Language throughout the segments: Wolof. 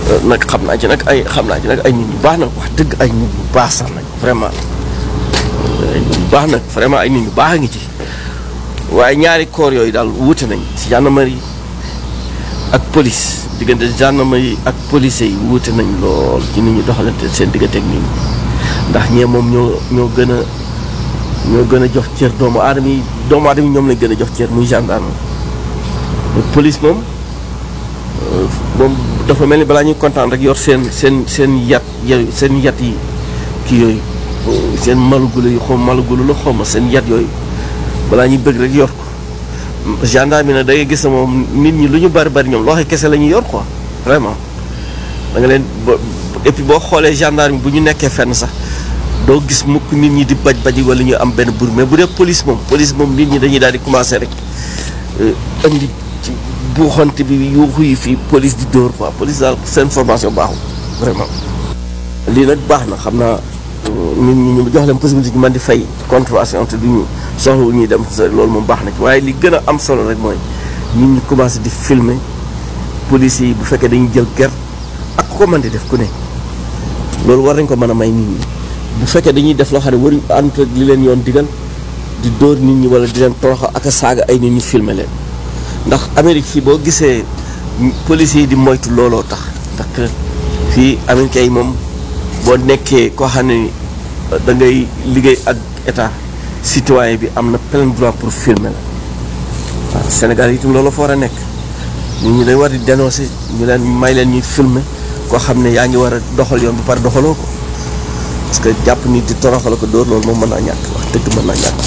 nag xam naa ci nag ay xam naa ci nag ay nit ñu baax nag wax dëgg ay nit ñu baax sax nag vraiment ay nit ñu baax nag vraiment ay nit ñu baax a ngi ci waaye ñaari corps yooyu daal wuute nañ ci gendarmerie ak police diggante gendarmerie ak police yi wuute nañ lool ci nit ñi doxalante seen diggante ak nit ñi ndax ñee moom ñoo ñoo gën a ñoo gën a jox cër doomu aadama yi doomu aadama yi ñoom lañ gën a jox cër muy gendarme police moom moom dafa mel ni balaa ñuy kontaan rek yor seen seen seen yat yooyu seen yat yi kii yooyu seen malugulu yi xaw malugulu la xaw ma seen yat yooyu balaa ñuy bëgg rek yor ko gendarme bi nag da ngay gis ne moom nit ñi lu ñu bari bari ñoom loxo kese la ñuy yor quoi vraiment da nga leen ba et puis boo xoolee gendarme bu ñu nekkee fenn sax doo gis mukk nit ñi di baj baji wala ñu am benn bur mais bu dee police moom police moom nit ñi dañuy daal di commencé rek indi ci buuxante bi yuuxu yi fii police di dóor quoi police daal seen formation baaxul vraiment. lii nag baax na xam naa nit ñi ñu jox leen possibilité ñu mën di fay contravention te duñu soxlawul ñuy dem loolu moom baax na ci waaye li gën a am solo rek mooy nit ñi commencé di filmer police yi bu fekkee dañuy jël ger ak ku ko mën di def ku ne loolu war nañ ko mën a may nit ñi. bu fekkee dañuy def loo xam ne waruñ ànd ak li leen yoon digal di dóor nit ñi wala di leen toroxa ak a saaga ay nit ñi filmer leen ndax Amérique fii boo gisee police yi di moytu looloo tax ndax fii américains yi moom boo nekkee koo xam ne da ngay liggéey ak état citoyen bi am na plein droit pour filmer la waaw Sénégal itam loolu fa war a nekk nit ñi dañ war di dénoncer ñu leen may leen ñuy filmer koo xam ne yaa ngi war a doxal yoon ba pare doxaloo ko parce que jàpp nit di toroxal ko dóor loolu moom mën naa ñàkk wax dëgg mën naa ñàkk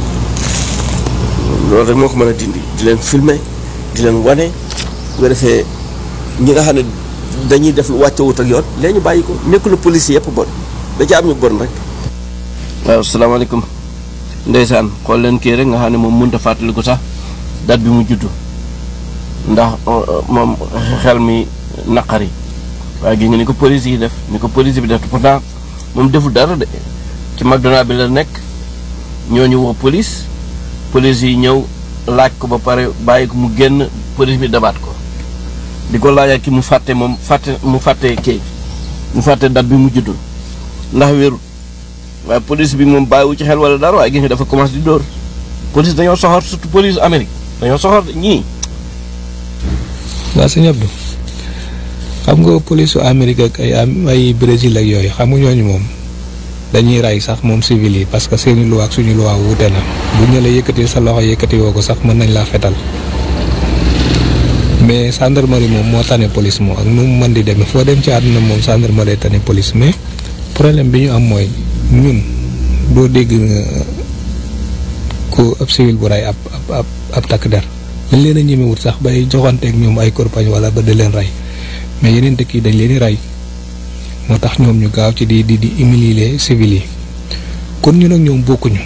loolu rek moo ko mën a dindi di leen filmer di leen wane bu ko defee ñi nga xam ne dañuy def lu wàcce wut ak yoon léegi ñu bàyyi ko nekkul police yëpp bon da ci am ñu bon rek. waaw salaamaaleykum ndeysaan xool leen kii rek nga xam ne moom mënut a fàttaliku sax date bi mu juddu ndax moom xel mi naqari waaye gis nga ni ko police yi def ni ko police bi def pourtant. moom deful dara de ci McDonald bi la nekk ñooñu woo police police yi ñëw laaj ko ba pare bàyyi ko mu génn police bi dabaat ko di ko laajaat ki mu fàtte moom fàtte mu fàtte kii mu fàtte date bi mu juddul ndax wérul waaye police bi moom bàyyiwu ci xel wala dara waaye gis nga dafa commencé di dóor police dañoo soxor surtout police Amérique dañoo soxor ñii. waa sëñ Abdou xam nga police su Amérique ak ay ay Brésil ak yooyu xam nga ñooñu moom dañuy rey sax moom civil yi parce que seeni loi ak suñu loi wuute na bu ñu la yëkkati sa loxo yëkkati woo ko sax mën nañ laa fetal mais gendarmerie moom moo tane police moom ak nu mu mën di demee foo dem ci àdduna moom gendarmerie tane police mais problème bi ñu am mooy ñun doo dégg ku ab civil bu rey ab ab ab takk der dañ leen a ñemewut sax bay joxanteeg ñoom ay korpañ wala ba di leen rey. mais yeneen dëkk yi dañ leen di rey moo tax ñoom ñu gaaw ci di di di humilier civil yi kon ñu nag ñoom bokkuñu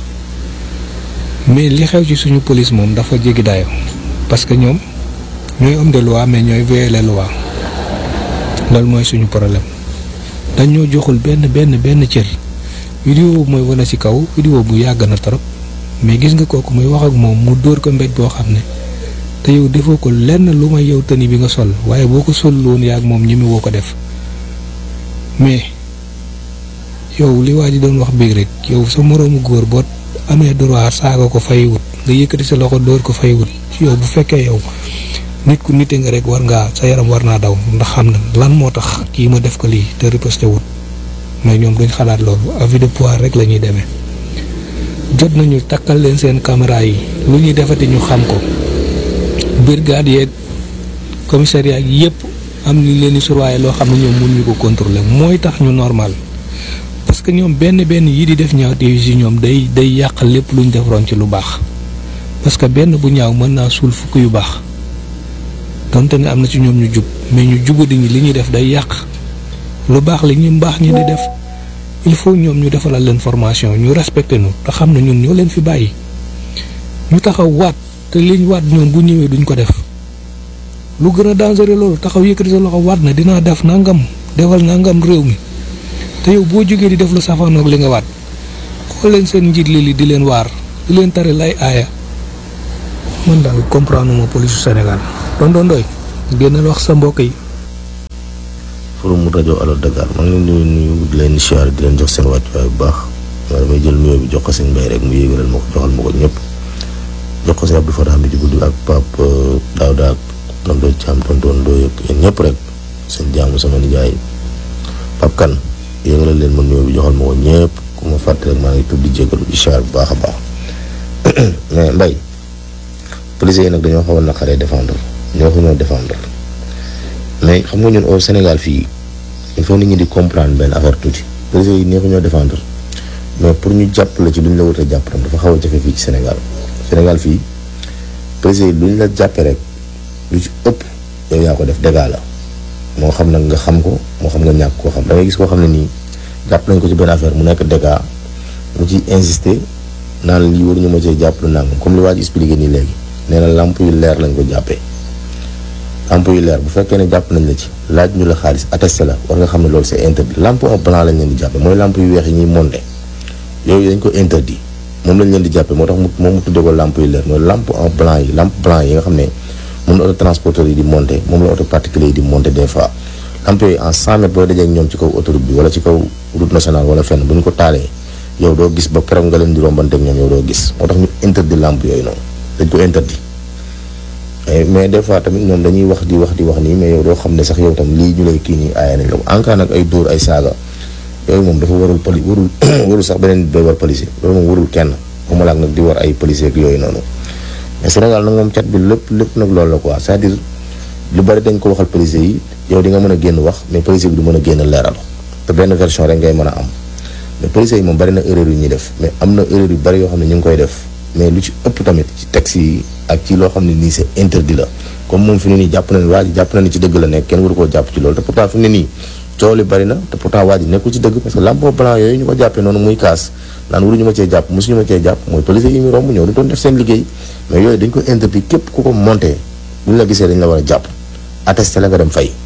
mais li xew ci suñu police moom dafa jéggi dayo parce que ñoom ñooy homme de loi mais ñooy violer les lois loolu mooy suñu problème dañ ñoo joxul benn benn benn cër vidéo mooy wane ci kaw vidéo bu yàgg na trop mais gis nga kooku muy wax ak moom mu dóor ko mbéj boo xam ne te yow defoo ko lenn lu may yow tëni bi nga sol waaye boo ko sol woon yaa ak moom ñi woo ko def mais yow li waa ji doon wax biig rek yow sa moroomu góor boo amee droit saaga ko fay wut nga yëkkati sa loxo dóor ko fay wut yow bu fekkee yow nit ku nite nga rek war ngaa sa yaram war naa daw ndax xam na lan moo tax kii ma def ko lii te riposte wut mais ñoom duñ xalaat loolu avis de pouvoir rek la ñuy demee jot nañu takkal leen seen caméra yi lu ñuy defati ñu xam ko brigade yeeg commissariat yi yëpp am li leen di surveiller loo xam ne ñoom mun ñu ko contrôler mooy tax ñu normal parce que ñoom benn benn yi di def ñaaw te yi ñoom day day yàq lépp lu ñu defaroon ci lu baax parce que benn bu ñaaw mën naa suul fukk yu baax donte ne am na ci ñoom ñu jub mais ñu jubadi ñi li ñuy def day yàq lu baax li ñu mbaax ñi di def il faut ñoom ñu defalal leen formation ñu respecté nu te xam ne ñun ñoo leen fi bàyyi ñu taxaw waat te liñ waat ñoom bu ñëwee duñ ko def lu gën a dangereux loolu taxaw yëkkati sa loxo waat na dinaa def nangam defal nangam réew mi te yow boo jógee di def lu safaanoog li nga waat xool leen seen njiit li di leen waar di leen tare lay aaya man daal comprendre ma police Sénégal doon doon doy génnal wax sa mbokk yi forum rajo Allo Dakar maa ngi leen di nuyu di leen siyaare di leen jox seen wàccuwaay bu baax waaye damay jël nuyoo bi jox ko seen mbay rek mu yéegalal ma ko joxal ma ko ñëpp jox ko seen Abdou Fatah bi ci guddi ak Pape Daouda ak tonton Thiam tonton Ndoye ak yéen ñëpp rek seen jaamu sama nijaay Pape Kane yéegalal leen ma nuyoo bi joxal ma ko ñëpp ku ma fàtte rek maa ngi tudd di jégalu di siyaare bu baax a baax mais mbay policiers yi nag dañoo xaw a naqaree défendre ñoo ko ñoo défendre mais xam nga ñun au Sénégal fii il faut nit ñi di comprendre benn affaire tuuti policiers yi neexu ñoo défendre mais pour ñu jàppale ci lu ñu la wut a jàpp tam dafa xaw a jafe fii ci Sénégal Sénégal fii policiers yi lu ñu la jàppee rek lu ci ëpp yow yaa ko def dégâts la moo xam nag nga xam ko moo xam nga ñàkk koo xam da ngay gis koo xam ne nii jàpp nañ ko ci benn affaire mu nekk dégâts mu ci insister naan lii waruñu ma cee jàpp lu nangam comme li waa ji expliqué nii léegi nee na lamp yu leer lañ ko jàppee lamp yu leer bu fekkee ne jàpp nañ la ci laaj ñu la xaalis attesté la war nga xam ne loolu c'est interdit lampe en blanc lañ leen di jàppe mooy lampe yu weex yi ñuy monté yooyu dañ ko interdit moom lañ leen di jàppe moo tax mu moom mu tuddee ko lampe yu leer mooy lampe en blanc yi lampe blanc yi nga xam ne moom la auto transporteur yi di monté moom la auto particulier yi di monté des fois lampe yooyu en 100 mètres booy dajee ak ñoom ci kaw autoroute bi wala ci kaw route nationale wala fenn bu ñu ko taalee yow doo gis ba keroog nga leen di rombanteeg ñoom yow doo gis moo tax ñu interdit lampe yooyu noonu dañ ko interdit mais des fois tamit ñoom dañuy wax di wax di wax nii mais yow doo xam ne sax yow tam lii ñu lay kii nii aaye nañ la ko en cas nag ay dóor ay saaga yooyu moom dafa warul poli warul warul sax beneen doy war policier loolu moom warul kenn xamalaak nag di war ay policier ak yooyu noonu mais Sénégal nag moom cat bi lépp lépp nag loolu la quoi c'est-à-dire lu bari dañ ko waxal policier yi yow di nga mën a génn wax mais policier bi du mën a génn leeral te benn version rek ngay mën a am mais policier yi moom bari na erreur yu ñuy def mais am na erreur yu bari yoo xam ne ñu ngi koy def mais lu ci ëpp tamit ci texte yi ak ci loo xam ne nii c'est interdit la comme moom fi ne nii jàpp na ne waa ji jàpp na ni ci dëgg la nekk kenn waru koo jàpp ci loolu te pourtant fi ne nii coow li bari na te pourtant waa ji nekkul ci dëgg parce que lampe blanc yooyu ñu ko jàppee noonu muy kaas naan waruñu ma cee jàpp mosuñu ma cee jàpp mooy policier yi mu romb ñëw di doon def seen liggéey mais yooyu dañ ko interdit képp ku ko monté bu ñu la gisee dañ la war a jàpp attesté la nga dem fay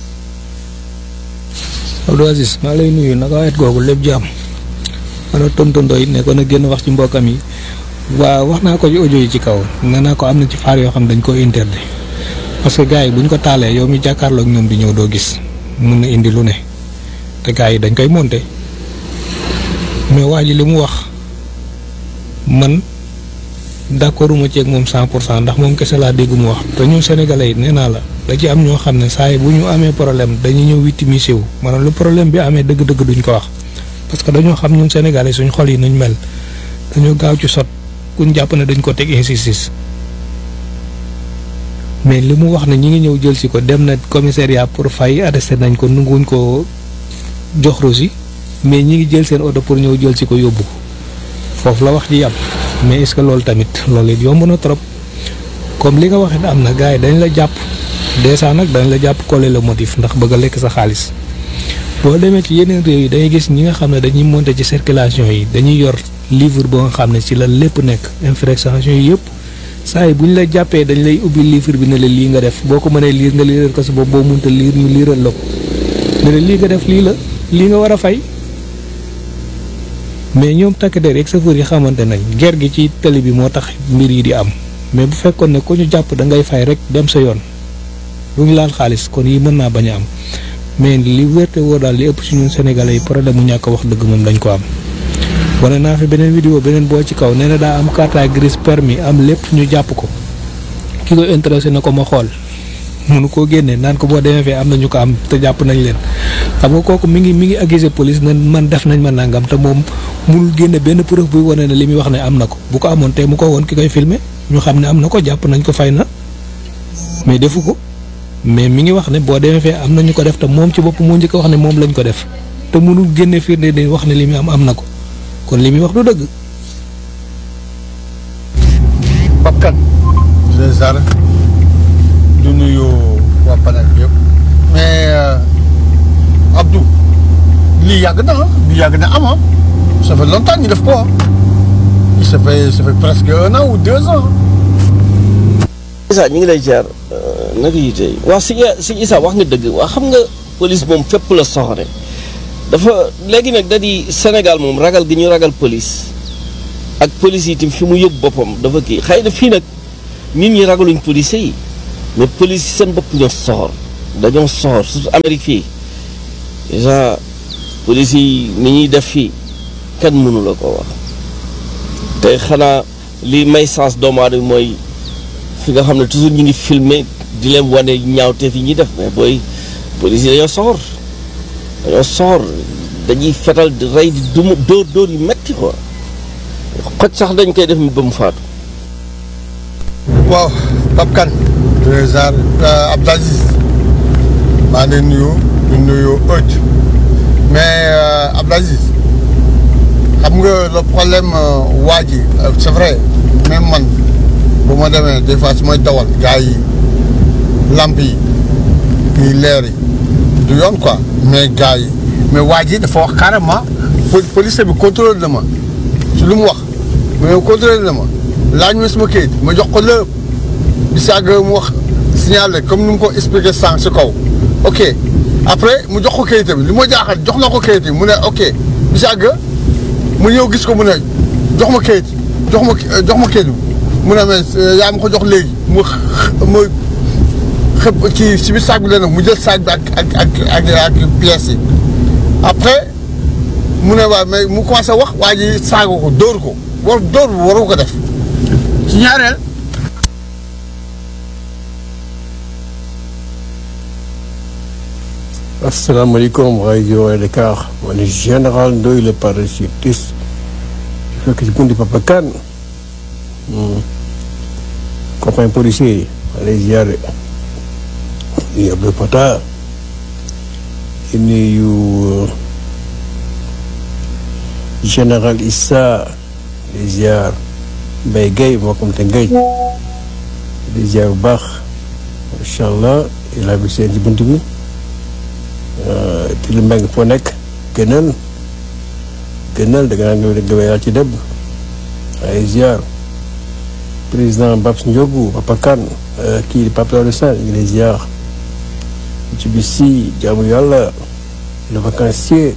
Abdou Aziz maa lay nuyu naka wet googu lépp jàmm wala tontondo it ne ko na génn wax ci mbokkam yi waaw wax naa ko ci audio yi ci kaw nee naa ko am na ci faar yoo xam dañ ko interdit parce que gars yi bu ñu ko taalee yow mi jàkkaarloog ñoom di ñëw doo gis mun na indi lu ne te gars yi dañ koy monter mais waa ji li mu wax man d'accorduma ci ak moom 100 pour cent ndax moom kese laa dégg mu wax te ñun sénégalais yi nee naa la da ci am ñoo xam ne saa yi bu ñu amee problème dañuy ñëw victimiser wu maanaam lu problème bi amee dëgg-dëgg duñ ko wax parce que dañoo xam ñun sénégalais suñ xol yi nuñ mel dañoo gaaw ci sot kuñ jàpp ne dañ ko teg injustice mais li mu wax ne ñi ngi ñëw jël si ko dem na commissariat pour fay arrêté nañ ko nanguwuñ ko jox rosi mais ñi ngi jël seen oto pour ñëw jël si ko yóbbu ko foofu la wax ji yàpp mais est-ce que loolu tamit loolu it yomb na trop comme li nga wax it am na gars yi dañ la jàpp dèjà nag dañ la jàpp coller le motif ndax bëgg a lekk sa xaalis boo demee ci yeneen réew yi dañuy gis ñi nga xam ne dañuy monter ci circulation yi dañuy yor livre boo nga xam ne ci la lépp nekk infraction yi yëpp saa yi bu ñu la jàppee dañ lay ubbi livre bi ne la lii nga def boo ko mënee liir nga liiral ko sa bopp boo mënta liir ñu liiral la ko ne la lii nga def lii la lii nga war a fay mais ñoom takk der ak chauffeur yi xamante nañ ger gi ci tali bi moo tax mbir yi di am mais bu fekkoon ne ku ñu jàpp da ngay fay rek dem sa yoon lu ñu laal xaalis kon yi mën naa bañ a am mais li wérte woo daal li ëpp ci ñun sénégalais yi problème mu ñàkk wax dëgg moom dañ ko am. wane naa fi beneen vidéo beneen boo ci kaw nee na daa am carte grise permis am lépp ñu jàpp ko ki ko intéressé na ko ma xool mënu koo génne naan ko boo demee fee am na ñu ko am te jàpp nañ leen xam nga kooku mi ngi mi ngi accusé police ne man def nañ ma nangam te moom mënul génne benn preuve buy wane ne li muy wax ne am na ko bu ko amoon te mu ko woon ki koy filmer ñu xam ne am na ko jàpp nañ ko fay na mais defu ko mais mi ngi wax ne boo demee fee am na ñu ko def te moom ci bopp moo njëkk a wax ne moom lañ ko def te mënul génne firnde di wax ne li muy am am na ko kon li muy wax du dëgg. Pape Kane les arts du nuyu waa panel bi yëpp mais Abdou lii yàgg na ah lii yàgg na am ah ça fait longtemps ñu def ko ah ça fait ça fait presque un an ou deux ans. Issa ñu ngi lay jaar naka yi tey waa si si Issa wax nga dëgg waa xam nga police moom fépp la soxore dafa léegi nag da di Sénégal moom ragal gi ñu ragal police ak police yi itam fi mu yóbbu boppam dafa kii xëy na fii nag nit ñi ragaluñ police yi mais police yi seen bopp ñoo soxor dañoo soxor surtout Amérique fii déjà police yi ni ñuy def fii kenn mënu la ko wax te xanaa li may sens doomu aadama mooy fi nga xam ne toujours ñu ngi filmer di leen wane ñaawteef yi ñuy def mais booy police yi dañoo soxor dañoo soxor dañuy fetal di rey di duma dóor dóor yu metti quoi xoj sax dañ koy def mi ba mu faatu waaw Pape Kane président Abdou Aziz maa ngi leen nuyu di nuyu ëcc mais Abdou Aziz xam nga le problème waa ji c'est vrai même man bu ma demee des fois su may dawal gars yi lamp yi kii leer yi du yoon quoi mais gars yi mais waa ji dafa wax carrément police bi contrôle na ma ci lu mu wax mais contrôle na ma laaj ma sama kayit ma jox ko lépp di sàgg mu wax signalé comme ni mu ko expliqué sànq si kaw ok après mu jox ko kayit bi li ma jaaxal jox na ko kayit bi mu ne ok di sàgg mu ñëw gis ko mu ne jox ma kayit jox ma jox ma kayit bi mu ne mais yaa ma ko jox léegi mu mu xëpp ci si biir saag bi la nag mu jël saag bi ak ak ak ak ak pièces yi après mu ne waa mais mu commencé wax waa ji saaga ko dóor ko war dóor bu waru ko def ci ñaareel asalaamaaleykum rajo Dakar man général Ndoye le parachutiste fekk ci bundi Papa Kane copain policier yi ma lay ziare di Abdou Fatah di nuyu général Issa di ziar Mbaye Guèye moo comme te Guèye di ziar bu baax macha allah il a seen ci bunt bi ti lu mbeng foo nekk gënal gënal da nga naan nga yàlla ci dëbb ay ziar président Babs Ndiogu Papa Kane kii di Papa Daouda Sall ñu ngi lay ziar ci bis si jaamu yàlla le vacancier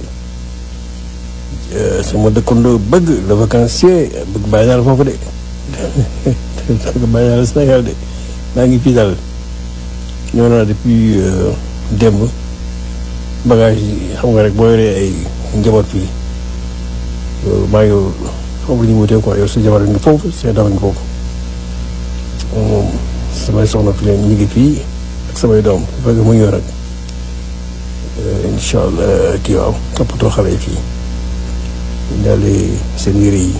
sama dëkkandoo bëgg le vacancier bëgg bàyyi naa la foofu de bëgg bàyyi naa la Sénégal de maa ngi fii daal ñëw naa depuis démb bagage yi xam nga rek boo yoree ay njaboot fii maa ngi foofu la ñu wutee quoi yow sa jabar ngi foofu sa doom ngi foofu moom samay soxna fi leen ñu ngi fii ak samay doom fekk mu ñëw rek incha allah kii waaw toppatoo xale yi fii daale seen yére yi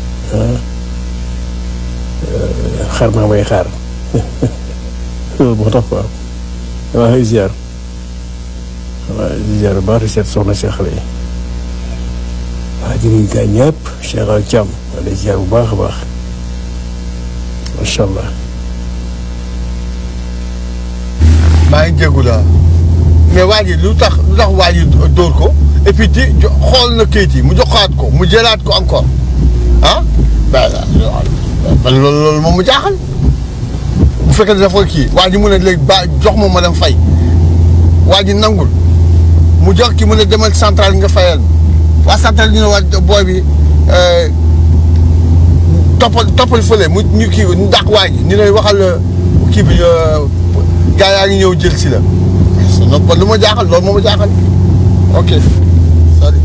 xar maa may xaar loolu moo tax quoi damaa xëy ziar waaw di ziar bu baax di seet soxna si xale yi waaw di nuyu gaañ ñëpp Cheikh Al Thiam maa ngi ziar bu baax a baax macha allah. maa ngi jégu la mais waa ji lu tax lu tax waa ji dóor ko et puis di xool na kayit yi mu joxaat ko mu jëlaat ko encore ah ben loolu loolu moom mu jaaxal bu fekkee ne dafa kii waa ji mu ne léegi ba jox ma ma dem fay waa ji nangul mu jox ki mu ne demal central nga fayal waa central ñu ne waa booy bi toppal toppal fële mu ñu kii ñu dàq waa ji ñu ne waxal kii bi gaa yaa ngi ñëw jël si la non lu ma jaaxal loolu moo ma jaaxal ok salut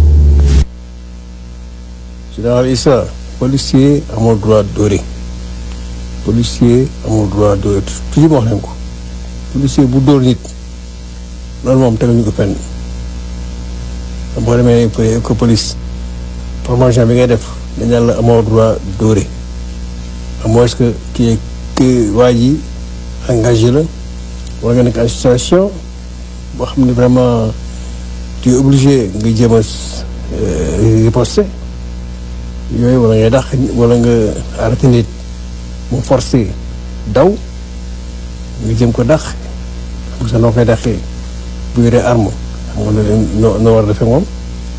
général Issa policier amul droit dóore policier amul droit dóore toujours ma wax leen ko policier bu dóor nit loolu moom teguñu ko fenn boo demee ko police formation bi ngay def dañ naan la amoo droit dóore à moins que kii que waa ji engagé la wala nga nekk en situation boo xam ne vraiment tu es obligé nga jéem a riposter yooyu wala ngay dàq wala nga arrêté nit mu forcé daw nga jëm ko dàq xam nga noo koy dàqee bu yoree arme xam nga noo noo war a defee moom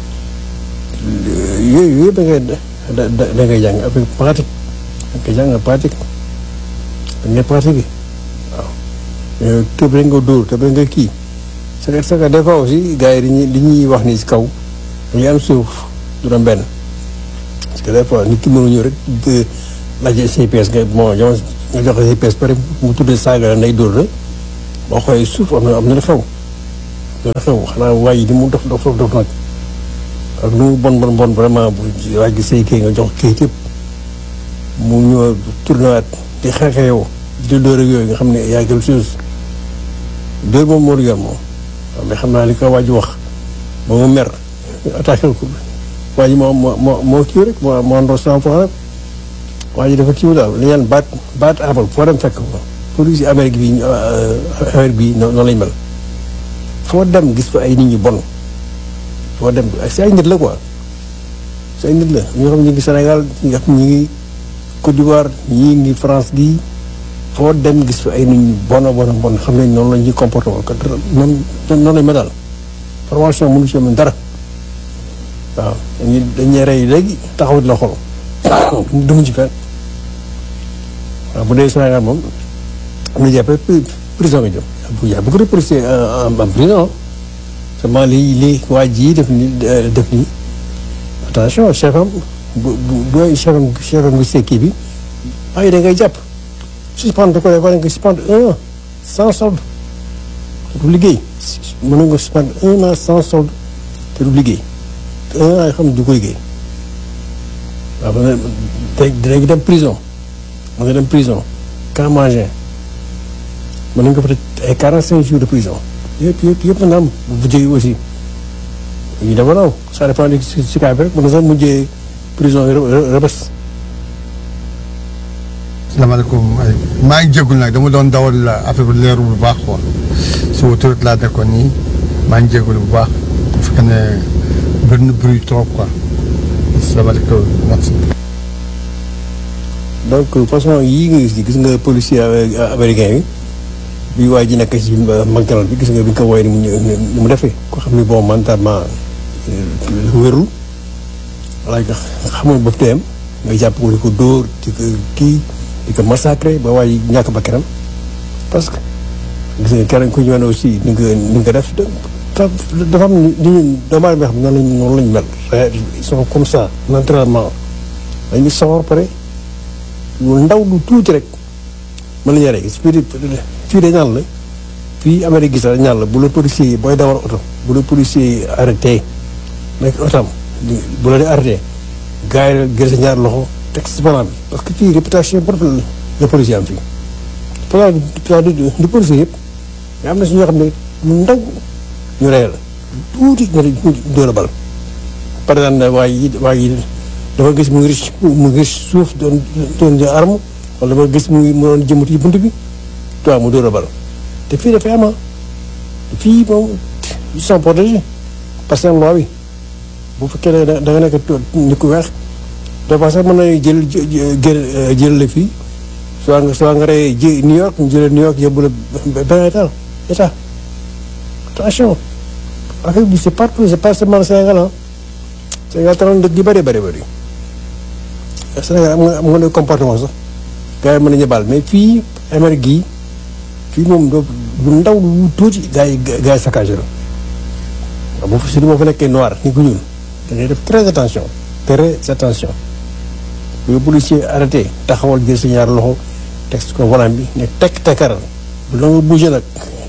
yooyu yëpp da ngay da da ngay jàng avec pratique da ngay jàng pratique da ngay pratiquer waaw. tëb rek nga dóor tëb rek nga kii c'est que c'est que des fois aussi gars yi dañuy li ñuy wax ni si kaw dañuy am suuf du doon benn parce que des fois nit ki mënu ñëw rek de laajte CPS nga bon jamono nga joxe CPS pare mu tuddee saaga la nday dóor la boo xoolee suuf am na am na lu xew loolu xew xanaa waa yi di mu dof dof dof nag ak lu mu bon bon bon vraiment bu waaj gi say kii nga jox kayit yëpp mu ñëw tournewaat di xeexe yow di dóor ak yooyu nga xam ne y a quelque chose dóor moom moo yor moom waaw mais xam naa li ko waaj wax ba mu mer attaqué ko waa ji moo moo moo moo kii rek moo moo ndox sans fois rek waa ji dafa kii daal li ñaan baat baat abal foo dem fekk ko police yi Amérique bi Amérique bi noonu lañ mel foo dem gis fa ay nit ñu bon foo dem si ay nit la quoi si ay nit la ñoo xam ñu ngi Sénégal ñi nga xam ñu ngi Côte d'Ivoire ñii ngi France gi foo dem gis fa ay nit ñu bon a bon a bon xam nañ noonu la ñuy comporté woon kat noonu noonu lañ ma daal formation mënu ci mën dara waaw dañuy dañuy rey léegi taxaw di la xol dumuñ ci fenn waaw bu dee Sénégal moom am na jàppee prison nga jëm bu yaa beaucoup de policiers en prison seulement lii lii waa ji def ni def ni attention chef am bu bu bu chef am chef am gisee kii bi waaye da ngay jàpp suspendre ko dafa nga suspendre un an sans solde te du liggéey mën nga suspendre un an sans solde te du liggéey un an yoo xam ne du ko liggéey waaw mën na dinañ dem prison mën nga dem prison camp Mangin mën nañu ko peut ay quarante cinq jours de prison yëpp yëpp yëpp mën na am bu jógee aussi ñu dama naw ça dépend de si si cas bi rek mën na sax mujjee prison rëbës salaamaaleykum maa ngi jégalu nag dama doon dawal affaire bi leeru bu baax quoi si autoroute laa nekkoon nii maa ngi jégalu bu baax bu fekkee ne bëri na bruit trop quoi salaamaaleykum merci. donc façon yii nga gis gis nga policier américain yi bi waa ji nekk si McDonald bi gis nga bi nga ko woowee ni mu ni mu defee ko xam ni bon mentalement wérul wala nga xamul bopp teyam nga jàpp ko di ko dóor di ko kii di ko massacré ba waa ji ñàkk ba kenam parce que gis nga keneen ku ñu wane aussi ni nga ni nga def dafa am ni ñu doomu aadama xam noonu lañ noonu lañ mel ils sont comme ça naturellement dañuy sawar pare lu ndaw lu tuuti rek mën nañu rek fii fii de ñaan la fii Amérique gis la ñaan la bu la policier yi booy dawal oto bu la policier yi arrêté nekk otam bu la di arrêté gars yi gën sa ñaar loxo teg si volant bi parce que fii réputation bu rafet la policier am fii volant bi di policier yëpp mais am na si ñoo xam ne lu ndaw ñu rey la tuuti ñu dóor a bal par exemple waa yi waa yi dafa gis mu ngi mu ngi suuf doon doon jël arme wala dafa gis mu ngi mu doon jëmut yi bunt bi toi mu dóor a bal te fii dafay ama fii moom ils sont protégés par seen loi bi bu fekkee ne da nga nekk nit ku weex dafa sax mën nañu jël jël jël la fii soit nga soit nga rey ji New York ñu jëlee New York yóbbu la benn état état attention affaire bi c'est partout c'est pas seulement Sénégal ah Sénégal tamit dëkk yu bëri bëri bëri Sénégal am nga am nga ne comportement sax gars yi mën nañu baal mais fii Amérique gii fii moom doo lu ndaw lu tuuti gars yi gars yi saccagé la waaw boo fa surtout boo fa nekkee noir ni ku ñuul da ngay def très attention très attention bu policier arrêté taxawal jël sa ñaar loxo teg ko volant bi ne tekk tekkaral bu la nga bougé nag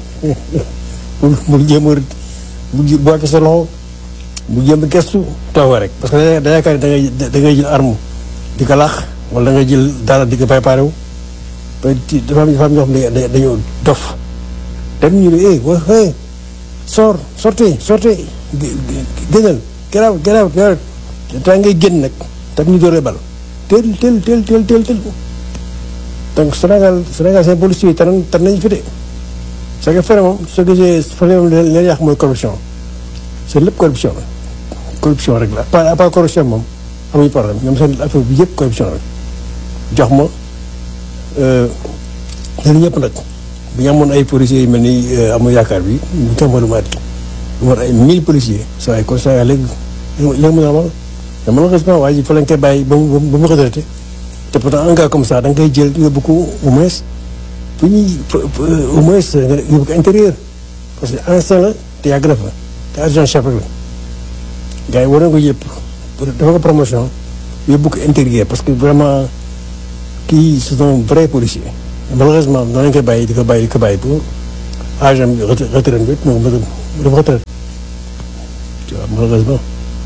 bul bul jéem a bul boo sa loxo bu jéem a gestu toog rek parce que da yaakaar da ngay da ngay jël arme di ko laax wala da ngay jël dara di ko préparé wu ba dafa am dafa am ñoo xam ne dañoo dof dem ñu ne eh wa eh sor sortez sortez génnal garaaw garaaw garaaw daa ngay génn nag tam ñu dooree bal teel teel teel teel teel teel donc Sénégal Sénégal seen policiers yi tan tan nañu fi de c'est que fere moom soo gisee fere moom leen leen yàq mooy corruption c'est lépp corruption la corruption rek la pas à part corruption moom amuñu problème ñoom seen affaire bi yëpp corruption rek jox ma leen ñëpp nag bu ñu amoon ay policiers yu mel ni amul yaakaar bi ñu jox ma lu mat lu mat ay mille policiers saa ay constat léegi léegi mu ne amal mais malheureusement waaye fa lañ koy bàyyi ba mu ba mu retraité te pourtant un gars comme ça da nga koy jël yóbbu ko au moins fu ñuy au moins nga yóbbu ko intérieur parce que ancien la te yàgg na fa te adjoint chef rek la gars yi war na ko yëpp dafa ko promotion yóbbu ko intérieur parce que vraiment kii c'est un vrai policier malheureusement noonu lañ koy bàyyi di ko bàyyi di ko bàyyi ba agent bi retraite bi mu mu def retraite tu vois malheureusement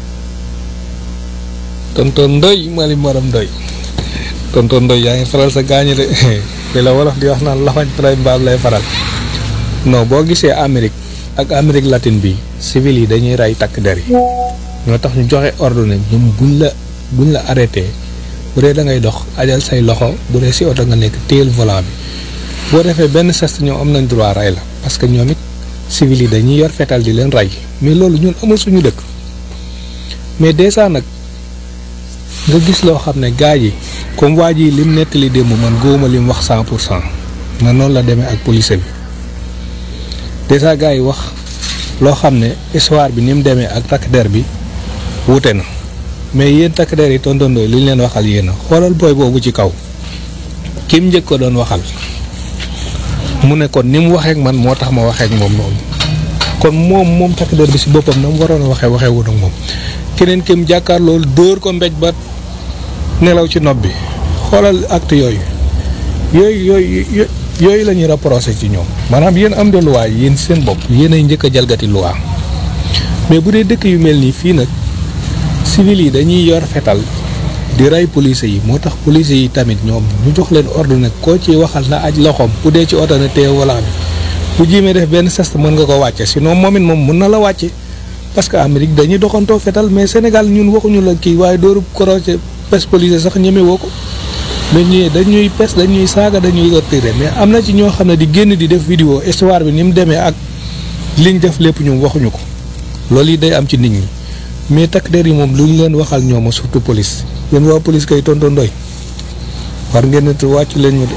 tonton Ndoy Mali Maram Ndoy tonton Ndoy yaa ngi faral sa gaañu de li la wolof di wax naan lafañ tray mbaam lay faral non boo gisee Amérique ak Amérique latine bi civil yi dañuy rey takk der yi ñoo tax ñu joxe ordre ne ñoom buñ la buñ la arrêté bu dee da ngay dox ajal say loxo bu dee si oto nga nekk téyel volant bi boo defee benn geste ñoom am nañ droit rey la parce que ñoom it civil yi dañuy yor fetal di leen rey mais loolu ñun amul suñu dëkk mais dèjà nag nga gis loo xam ne gaa yi comme waa ji lim nettali démb man góoma lim wax cent pour cent na noonu la demee ak police bi dèjà gaa yi wax loo xam ne histoire bi ni mu demee ak takk der bi wuute na mais yéen takk der yi tontondoo li ñu leen waxal yéen a xoolal booy boobu ci kaw kim njëkk ko doon waxal mu ne kon ni mu waxee ak man moo tax ma waxee ak moom noonu kon moom moom takk der bi si boppam na mu waroon a waxee waxee wu ak moom keneen kim jàkkaar loolu dóor ko mbéj ba nelaw ci nopp bi xoolal acte yooyu yooyu yooyu yooyu la ñuy reproché ci ñoom maanaam yéen am de loi yéen seen bopp yéen ay njëkk a jalgati loi mais bu dee dëkk yu mel nii fii nag civil yi dañuy yor fetal di rey police yi moo tax police yi tamit ñoom ñu jox leen ordre nag koo ci waxal na aj loxoom bu dee ci oto na téye wala bi bu jiimee def benn geste mën nga ko wàcce sinon moom it moom mën na la wàcce parce que Amérique dañuy doxantoo fetal mais Sénégal ñun waxuñu la kii waaye dooru korocé pes police sax ñeme woo ko dañuy dañuy pes dañuy saaga dañuy torturer mais am na ci ñoo xam ne di génn di def vidéo histoire bi ni mu demee ak liñ def lépp ñoom waxuñu ko loolu yi day am ci nit ñi mais takk der yi moom lu ñu leen waxal ñooma surtout police yéen waa police kay tonton Ndoy war ngeen ne wàcc leen ñu de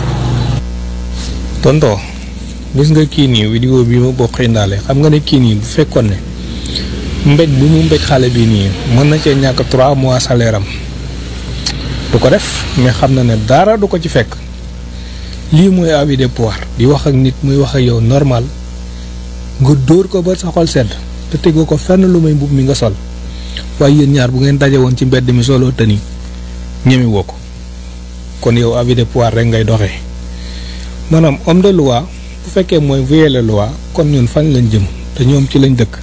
tonton gis nga kii nii vidéo bi ma bokk indaale xam nga ne kii nii bu fekkoon ne mbéj bu mu mbéj xale bi nii mën na cee ñàkk trois mois salaire am du ko def mais xam na ne dara du ko ci fekk lii mooy avis de pouvoir di wax ak nit muy wax ak yow normal nga dóor ko ba sa xol sedd te tegoo ko fenn lu may mbub mi nga sol waaye yéen ñaar bu ngeen daje woon ci mbedd mi soloo tëni ñeme woo ko kon yow avis de pouvoir rek ngay doxee maanaam homme de loi bu fekkee mooy violer loi kon ñun fan lañ jëm te ñoom ci lañ dëkk.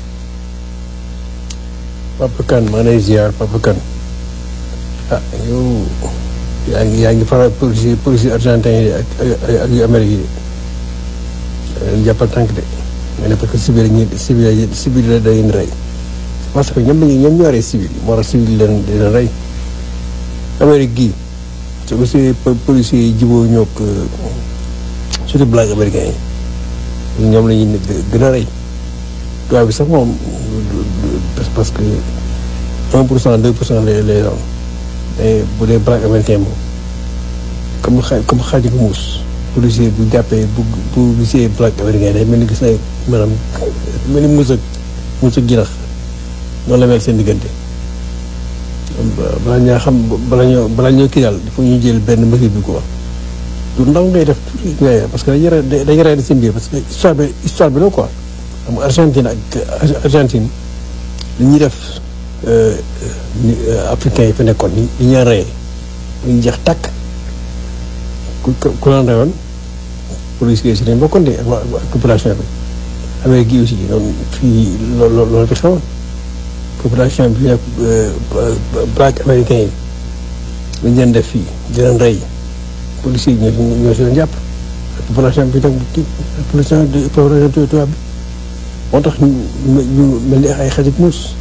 Papa Kane maa lay ziar Papa Kane ah yow yaa ngi yaa ngi faral police police argentin yi ak ak yu Amérique yi leen jàppal tànk de nga ne parce que civil ñi civil civil la da leen rey parce que ñoom ñi ñoom ñoo rey civil moo tax civil leen di leen rey Amérique gii su ko see policiers yi jiboo ñoog surtout black américain yi ñoom la ñuy gën a rey tubaab bi sax moom parce que un pour cent deux pour cent lay lay doon mais bu dee black américain moom comme xa comme xaaju ko muus policier bu jàppee bu bu gisee black américain day mel ni gis ay maanaam mel ni muus ak muus ak jinax noonu la mel seen diggante balaa ñaa xam bala ñoo bala ñoo kii daal il faut ñu jël benn mesure bi quoi du ndaw ngay def tuuti ngay parce que dañuy re dañuy rey seen biir parce que histoire bi histoire bi la quoi xam nga Argentine ak Argentine li ñuy def africains yi fi nekkoon ni li ñuy reyee ñu jeex tàkk ku ku leen reyoon police yi si dañ bokkoon de ak population bi Amérique gi aussi noonu fii loolu loolu fi xewoon population bi nag black américain yi lañ leen def fii di leen rey policiers yi ñoo ñoo si leen jàpp population bi nag population population tubaab bi moo tax ñu mel ni ay xarit muus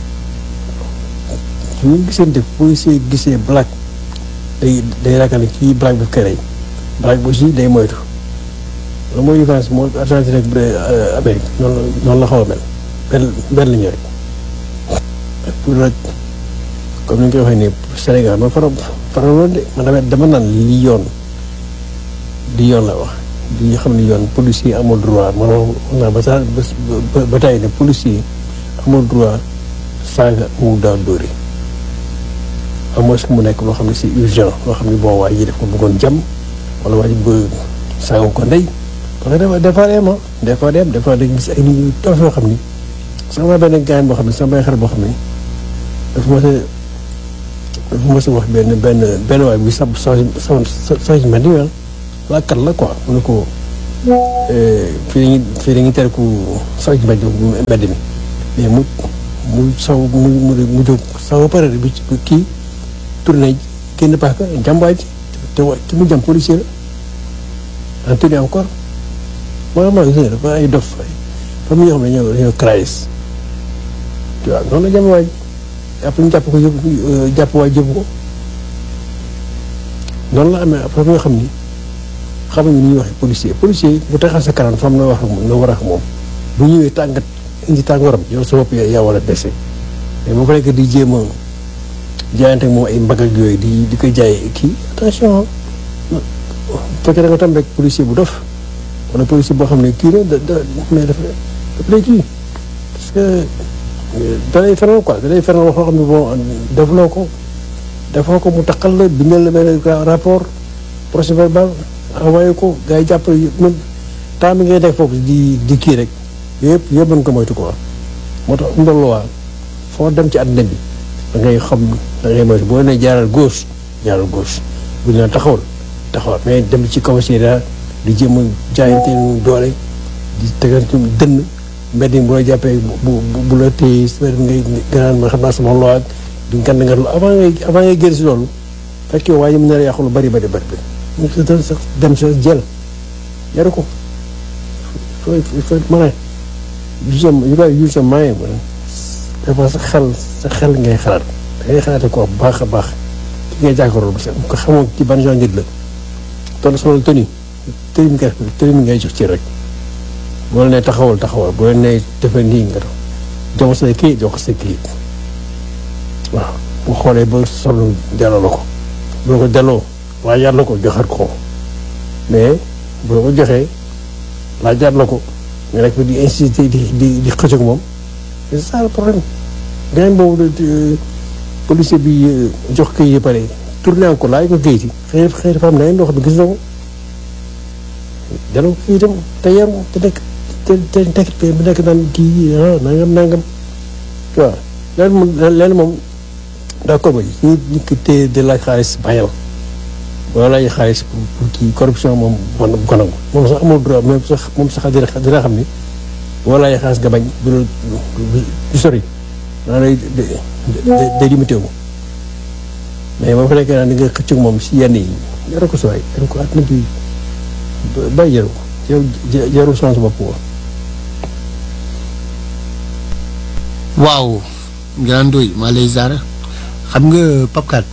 su ñu gisante policier gisee black day day ragal ne kii black daf koy rey black bi aussi day moytu loolu mooy différence moo Argentine ak Amérique noonu la noonu la xaw a mel benn benn la ñu rek pour rek comme ni ñu koy waxee nii Sénégal man faram faraloon de man dama dama naan li yoon li yoon la wax li xam ne yoon policier amul droit man wax naa ba saa ba ba tey ne policier amul droit saaga mu daal dóori à moins que mu nekk loo xam ne c'est urgent loo xam ne bon waa ji def ko bëggoon jam wala waa ji bëgg saaga ko ndey parce que des fois dem des fois dem des fois dañu gis ay nit ñu toog yoo xam ni sama benn gaañ boo xam ne sama benn xarit boo xam ne dafa mos a dafa mos a wax benn benn benn waay bu sab changement di wel laakat la quoi mu ne ko fii dañuy fii dañuy tere ku saw ci mbedd mbedd mi mais mu mu saw mu mu mu jóg saw ba pare bi kii tourné génn paaka jàmbaay ji te wa te mu jàm policier la en tenue encore moo maa gis ne dafa ay dof ay fa mu ñoo xam ne ñoo dañoo crais tu vois noonu la jàmm waaj après ñu jàpp ko yëpp jàpp waaj yëpp ko noonu la amee après nga xam ni xamuñu ni ñuy waxee policier policier bu taxaw sa kanam fa am na wax ak moom na war a ak moom bu ñëwee tàngat indi tàngooram yow sa bopp yaa war a dese mais boo ko nekk di jéem a jaayante ak moom ay mbagg ak yooyu di di ko jaay kii attention bu fekkee da nga tam rek policier bu dof wala policier boo xam ne kii la da da mais dafa dafa lay kii parce que da lay fenal quoi da lay fenal wax loo xam ne bon defloo ko defoo ko mu taqal la bindal la benn rapport procès verbal envoyé ko gars yi jàpp man temps bi ngay def foofu di di kii rek yëpp yëpp mën ko moytu quoi moo tax ndol waa foo dem ci àddina bi da ngay xam da ngay moytu boo nee jaaral gauche jaaral gauche bu ñu la taxawal taxawal mais dem ci commissariat di jéem a jaayante doole di tegal ci dënn mbedd mi bu la jàppee bu bu la téye si mbedd ngay gënaan ma xam naa sama loi ak di ngand nga avant ngay avant ngay génn si loolu fekk yow waaye mën na la yàqu lu bari bari bari mu sax dem sa jël yaru ko il faut mën a use you gotta use your mind dafa sa xel sa xel ngay xalaat da ngay xalaate ko baax a baax ki ngay jàkkaarloo parce que ko xamoo ci ban genre nit la toll solo toni tëri mi ngay tëri mi ngay jox ci rek boo la nee taxawal taxawal boo la nee defal nii nga dox jox ko say kayit jox ko say kayit waaw bu xoolee ba solo delloo la ko boo ko delloo waaye yar la ko joxaat ko mais boo ko joxee laajaat la ko nga nekk di incité di di di xëcc ak moom c'est ça le problème gaañ boobu policier bi jox kayit yi pare tourné encore laaj ko kayit yi xëy xëy dafa am na ndox bi gis na ko delloo ko kayitam te yaru te nekk te te tekk bu nekk naan kii ah nangam nangam tu vois leen moom leen moom d'accord ba ñi ñi ko téye de laaj xaalis bàyyal wala laaj xaalis pour pour kii corruption moom man bu ko nangu moom sax amul droit même sax moom sax dina dina xam ni wala laaj xaalis nga bañ du du sori daa lay day limité wu mais boo fa nekkee naan di nga xëcc moom si yenn yi yaru ko sooy yaru ko àddina bi bàyyi yaru ko yaru yaru chance bopp ko waaw Grand Ndoye maa lay ziar xam nga Pape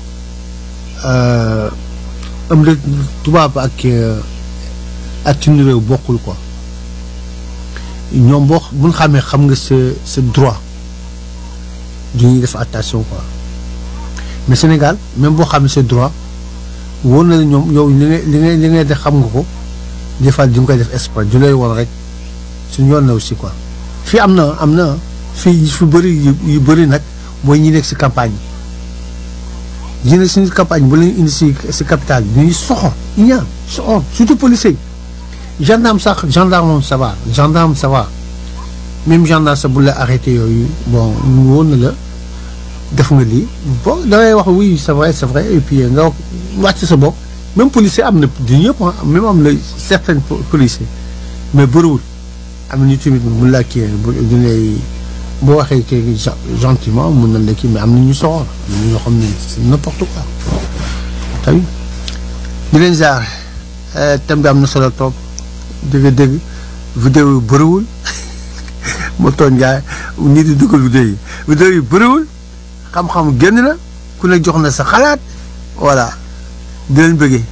am na tubaab ak ak suñu réew bokkul quoi ñoom boo bu ñu xamee xam nga sa sa droit du ñuy def attention quoi mais Sénégal même boo xamee sa droit wóor na la ñoom yow li ngay li ngay li ngay def xam nga ko des fois di nga koy def espoir du lay woon rek suñu yoon na aussi quoi fii am na am na fii fi bëri yu bëri nag mooy ñi nekk si campagne yi ñi nekk si campagne bu leen indi si si capital bi ñuy soxor ñu ñaan soxor surtout policier gendarme sax gendarme moom ça va gendarme ça va même gendarme sax bu la arrêté yooyu bon woon na la def nga lii bon da ngay wax oui c'est vrai c'est vrai et puis nga wàcc sa bopp même policier am na du ñëpp même am na certains policiers mais bëriwul am na ñu tamit mun laa kii du lay boo waxee kii gentiment mun na la kii mais am na ñu soxor am na ñoo xam ne c'est n'importe quoi tamit di leen jaar thème bi am na solo trop dëgg-dëgg vidéo yu bëriwul ma tooñ gaay nit di dugal vidéo yi vidéo yu bëriwul xam-xam génn la ku ne jox na sa xalaat voilà di leen bëggee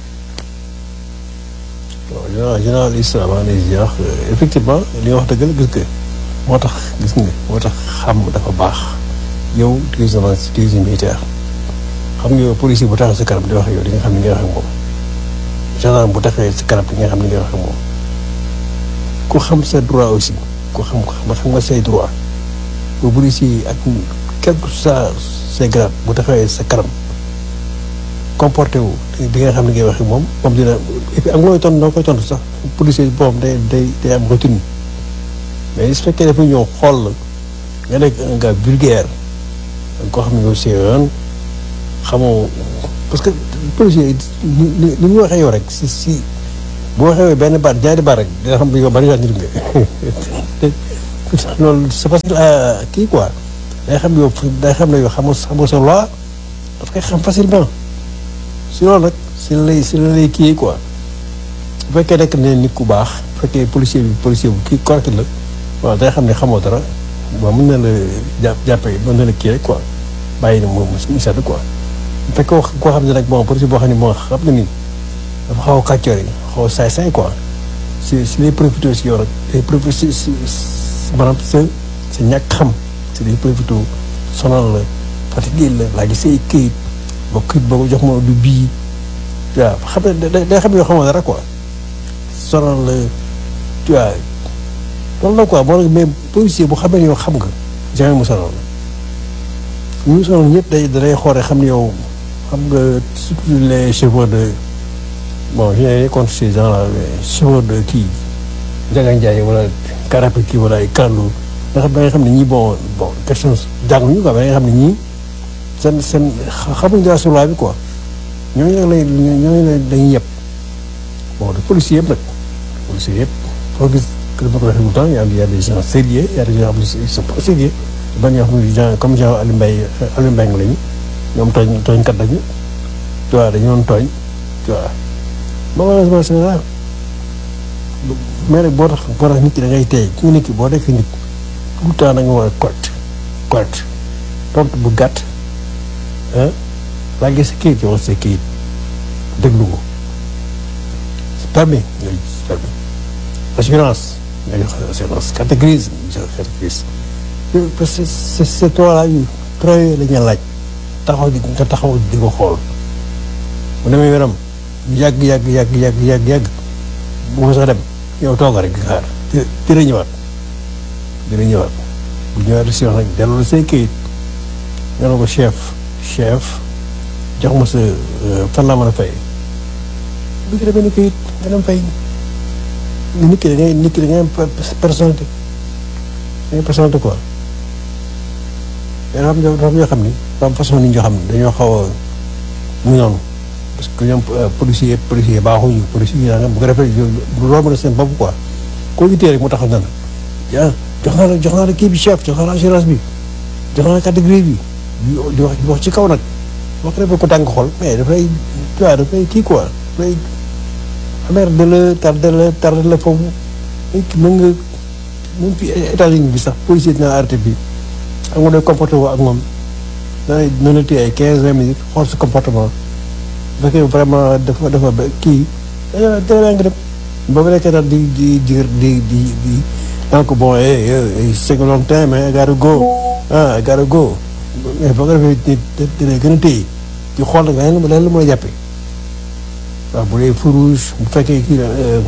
waaw général général Issa maa ngi lay ziar effectivement li nga wax dëgg la gis nga moo tax gis nga moo tax xam dafa baax yow président crise militaire xam nga yow policier bu taxaw sa kanam di wax yow di nga xam ni ngay wax ak moom gendarme bu taxawee sa kanam di nga xam ni ngay wax ak moom ku xam sa droit aussi ku xam ko xam nga say droit bu policier ak quel que soit say grade bu taxawee sa kanam comporté wu di nga xam ni ngay wax ak moom moom dina et puis am looy tontu noo koy tontu sax policier boobu day day day am routine mais su fekkee dafa ñëw xool la nga nekk un gars vulgaire koo xam ne yow see yoon xamoo parce que policier yi ni ni ñu waxee yow rek si si boo xewee benn baat ñaari baat rek dina xam ne yow bari nit nga loolu c'est facile à kii quoi day xam yow day xam ne yow xamoo xamoo sa loi daf koy xam facilement si loolu nag si la lay si la lay kii quoi bu fekkee nekk ne nit ku baax bu fekkee policier bi policier bu kii correct la waaw day xam ne xamoo dara waaw mën na la jàpp jàppee mën na la kii rek quoi bàyyi na moom mu sedd quoi bu fekkee koo xam ne nag bon policier boo xam ne moo xam na ni dafa xaw a kàccoor yi xaw a saay-saay quoi si si lay profité si yow rek day profité si si maanaam sa sa ñàkk xam si lay profité sonal la fatigué la laa gis say këyit ba këyit boobu jox ma du bii waaw xam ne day day xam ne yoo xamoo dara quoi sonal la tu vois loolu la quoi moo mais policier bu xamee ne yow xam nga jamais mu sonal la ñu sonal ñëpp day day xoore xam ne yow xam nga surtout les chevaux de bon je n'ai contre ces gens là chevaux de kii Ndiaga Ndiaye wala Karape kii wala ay Kandou nga xam da nga xam ne ñii bon bon question jànguñu quoi da nga xam ne ñii seen seen xamuñ dara sur la bi quoi ñooñu nag lay ñooñu la dañuy yëpp bon de policiers yëpp nag policiers yëpp foo gis que dama ko waxee tout le temps y a y a des gens sérieux y a des gens xam ne ils sont pas sérieux ba ñoo xam ne gens comme genre Aliou Mbaye Aliou Mbaye lañu ñoom tooñ tooñkat lañu tu vois dañu doon tooñ tu vois malheureusement c'est ça mais nag boo tax boo tax nit ki da ngay tey ki nga nit ki boo nekk nit tout le temps da nga war a correct correct tontu bu gàtt ah laa gis sa kayit yow sa kayit déglu ko permis nga gis permis assurance nga jox assurance carte grise nga jox carte grise parce que c'est c'est toi là yu trois yooyu la ñu laaj taxaw di nga taxaw di ko xool bu demee yaram yàgg yàgg yàgg yàgg yàgg yàgg bu ko sax dem yow tooga rek di xaar dina ñëwaat dina ñëwaat bu ñëwaat si wax nag delloo say kayit nga ne ko chef chef jox ma sa fan laa mën a fay bu ko demee ni kayit nga dem fay nit ki da ngay nit ki da ngay am personnalité da ngay personnalité quoi mais dafa am dafa am yoo xam ni dafa am façon nit ñoo xam ne dañoo xaw a mu noonu parce que ñoom policier policier baaxuñu policier yi daanaka bu ko defee du romb na seen bopp quoi koo gisee rek mu taxaw na la ah jox naa la jox naa la kii bi chef jox naa la assurance bi jox naa la catégorie bi di wax di wax ci kaw nag boo ko defee ko tàng xol mais dafay tu vois dafay kii quoi dafay amer de la tardé la tardé la foofu mën nga même fi États-Unis bi sax policier dina arrêté bi am nga doy comporté woo ak moom dana dina la téye ay quinze vingt minutes xool sa comportement bu fekkee vraiment dafa dafa ba kii dana dana nga dem ba mu nekkee daal di di di di di di donc bon c'est que long time I gotta go ah I gotta go mais boo ko defee nit dina gën a téye di xool nag leneen leneen la mën a jàppee waaw bu dee feu rouge bu fekkee kii la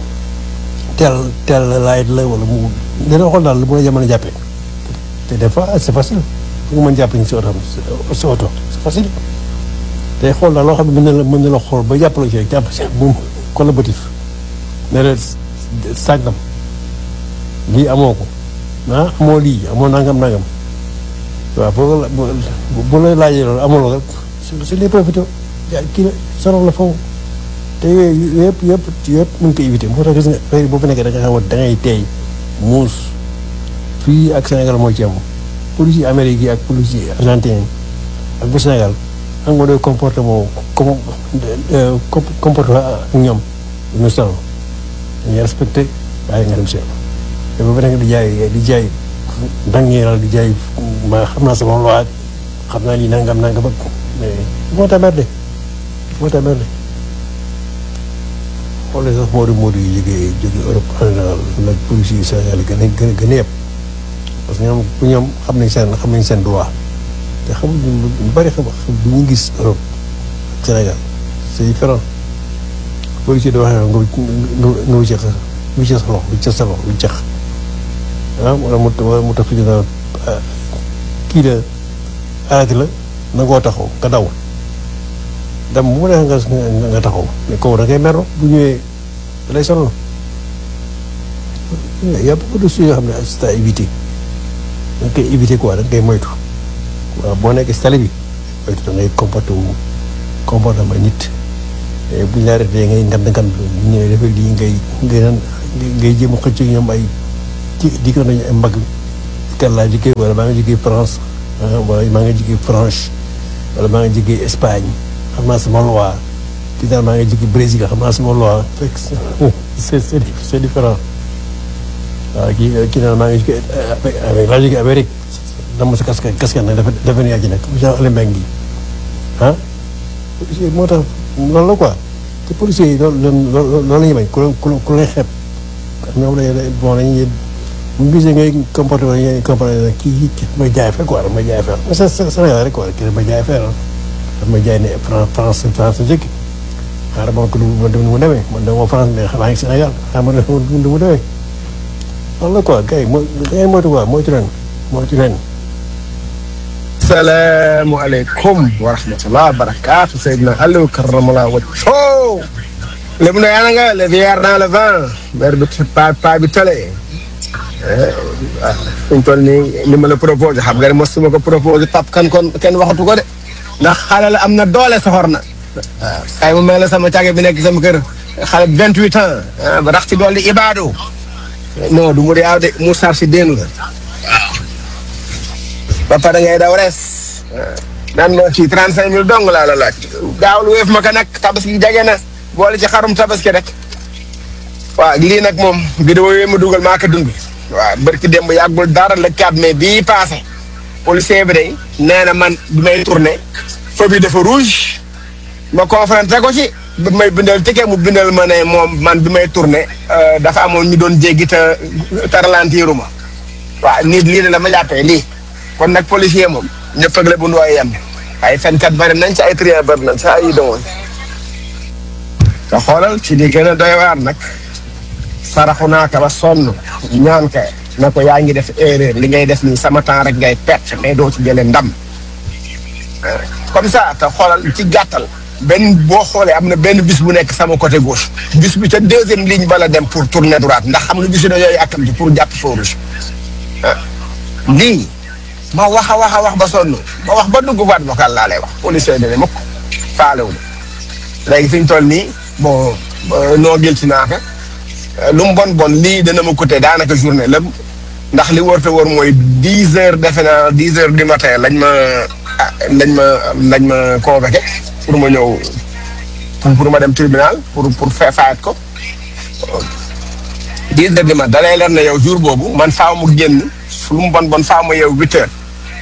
tel tel light la wala mu dina xool daal lu mën a mën a jàppee te des fois c'est facile fu nga mën jàpp ñu si oto si oto c'est facile day xool daal loo xam ne mën na la mën na la xool ba jàpp la ci rek jàpp si moom collaboratif ne la sàngam lii amoo ko ah amoo lii amoo nangam nangam waaw boo la bu la laajee loolu amuloo rek su les profité kii la sonal la foofu te yooyu yëpp yëpp yëpp mën ko éviter moo tax gis nga affaire boo fa nekkee da nga xam da ngay teey muus fii ak Sénégal mooy ci am policier Amérique yi ak policier argentin ak bu Sénégal xam nga doy comportement comme comportement ak ñoom ñu sonal dañuy respecté waaye nga dem seen te boo fa nekk di jaay di jaay dangeeral di jaay ma xam naa sama loi xam naa lii nangam nangam ak mais moo tax merde moo tax merde xoolee sax Modou Modou yi jógee jógee Europe en général nag police yi Sénégal gën a gën a gën a yëpp parce que ñoom bu ñoom xam nañ seen xam nañ seen droit te xamuñ lu bari xam bu ñu gis Europe ak Sénégal c'est différent policier da waxee nga nga nga wiccax sa wiccax sa loxo wiccax sa loxo wiccax ah wala mu wala mu tax fi dina kii la arrêté la na ngoo taxaw nga daw dem bu mu neex nga nga taxaw mais kaw da ngay merlo bu ñëwee da lay sonal y a beaucoup de choses yoo xam ne c'est à éviter da nga koy éviter quoi da nga koy moytu waaw boo nekkee si tali bi moytu da ngay comporté wu comportement nit bu ñu la arrêté ngay ngand ngand bu ñëwee dafa lii ngay ngay naan ngay jéem a xëcc ak ñoom ay ci di ko nañu ay mbagg kan laa jógee wala maa ngi jógee France wala maa ngi jógee France wala maa ngi jógee Espagne xam naa sama loi kii daal maa ngi jógee Brésil xam naa sama loi fekk c'est c'est c'est différent waaw kii kii daal maa ngi jógee avec laa jógee Amérique dama sa casque casque nag dafa dafa ne yaa ci nekk Jean Alain Mbengue gi ah policier moo tax loolu la quoi te policiers yi loolu loolu loolu la ñuy bañ ku ku ku lay xeeb ñoom la bon dañuy bu ñu gisee ngay comporté wala ngay comporté nag kii kii may jaay fee quoi damay jaay fee mais c'est Sénégal rek quoi kii damay jaay fee ah damay jaay ne France France France la jëkk xaaral ma ko du ma mu demee man dama France mais xanaa ngi Sénégal xaaral ma du mu demee loolu la quoi gars yi moo da ngeen moytu quoi moytu leen moytu leen salaamualeykum wa rahmatulah barakaatu Seydina Aliou karamallah wajho lépp na yaa nga le vieillard dans le vent ber bi pa pa bi tole waaw fi ñu toll nii li ma la proposé xam nga ne mosuma ko proposé pap kan kon kenn waxatu ko de ndax xale la am na doole soxor na waaw kay mu mel la sama càgge bi nekk sama kër xale bi vingt huit ans ba rax ci dool di ibaadu non du mu yaaw de mu sar si déen la ba pare ngay daw res naan ma ci trente cinq mille dong laa la laaj gaaw lu wéef ma ko nag tabaski jege na boole ci xarum tabaski rek waaw lii nag moom vidéo yooyu ma dugal maa ko dund waaw barki démb yàggul dara le 4 mai bii passé policier bi day nee na man bi may tourné feu bi dafa rouge ma confronté ko ci bi may bindal ticket mu bindal ma ne moom man bi may tourné dafa amoon ñu doon jéggi te te ralentiruma ma waaw nit lii de la ma jàppee lii kon nag policier moom ñëpp ak la bu ndooy yem ay fenkat bari nañ ci ay trier bari nañ ci ay doon te xoolal ci di gën a doy waar nag saraxu naa ka ba sonn ñaan ka na ko yaa ngi def erreur li ngay def nii sama temps rek ngay perte mais doo ci jëlee ndam comme ça te xoolal ci gàttal benn boo xoolee am na benn bis bu nekk sama côté gauche bis bi ca deuxième ligne bala dem pour tourner droite ndax xam nga bis yooyu akam ci pour jàpp feu rouge lii ma wax a wax a wax ba sonn ma wax ba dugg waat vocal laa lay wax policier ne ne mukk faalewul léegi fi ñu toll nii bon noo gil ci naa ko lu mu bon bon lii dana ma coûter daanaka journée lépp ndax li wër te wër mooy dix heures defe naa dix heures du matin lañ ma lañ ma lañ ma convoqué pour ma ñëw pour ma dem tribunal pour pour fa fayat ko dix heures du matin da lay leer na yow jour boobu man faaw mu génn lu mu bon bon faaw ma yow huit heures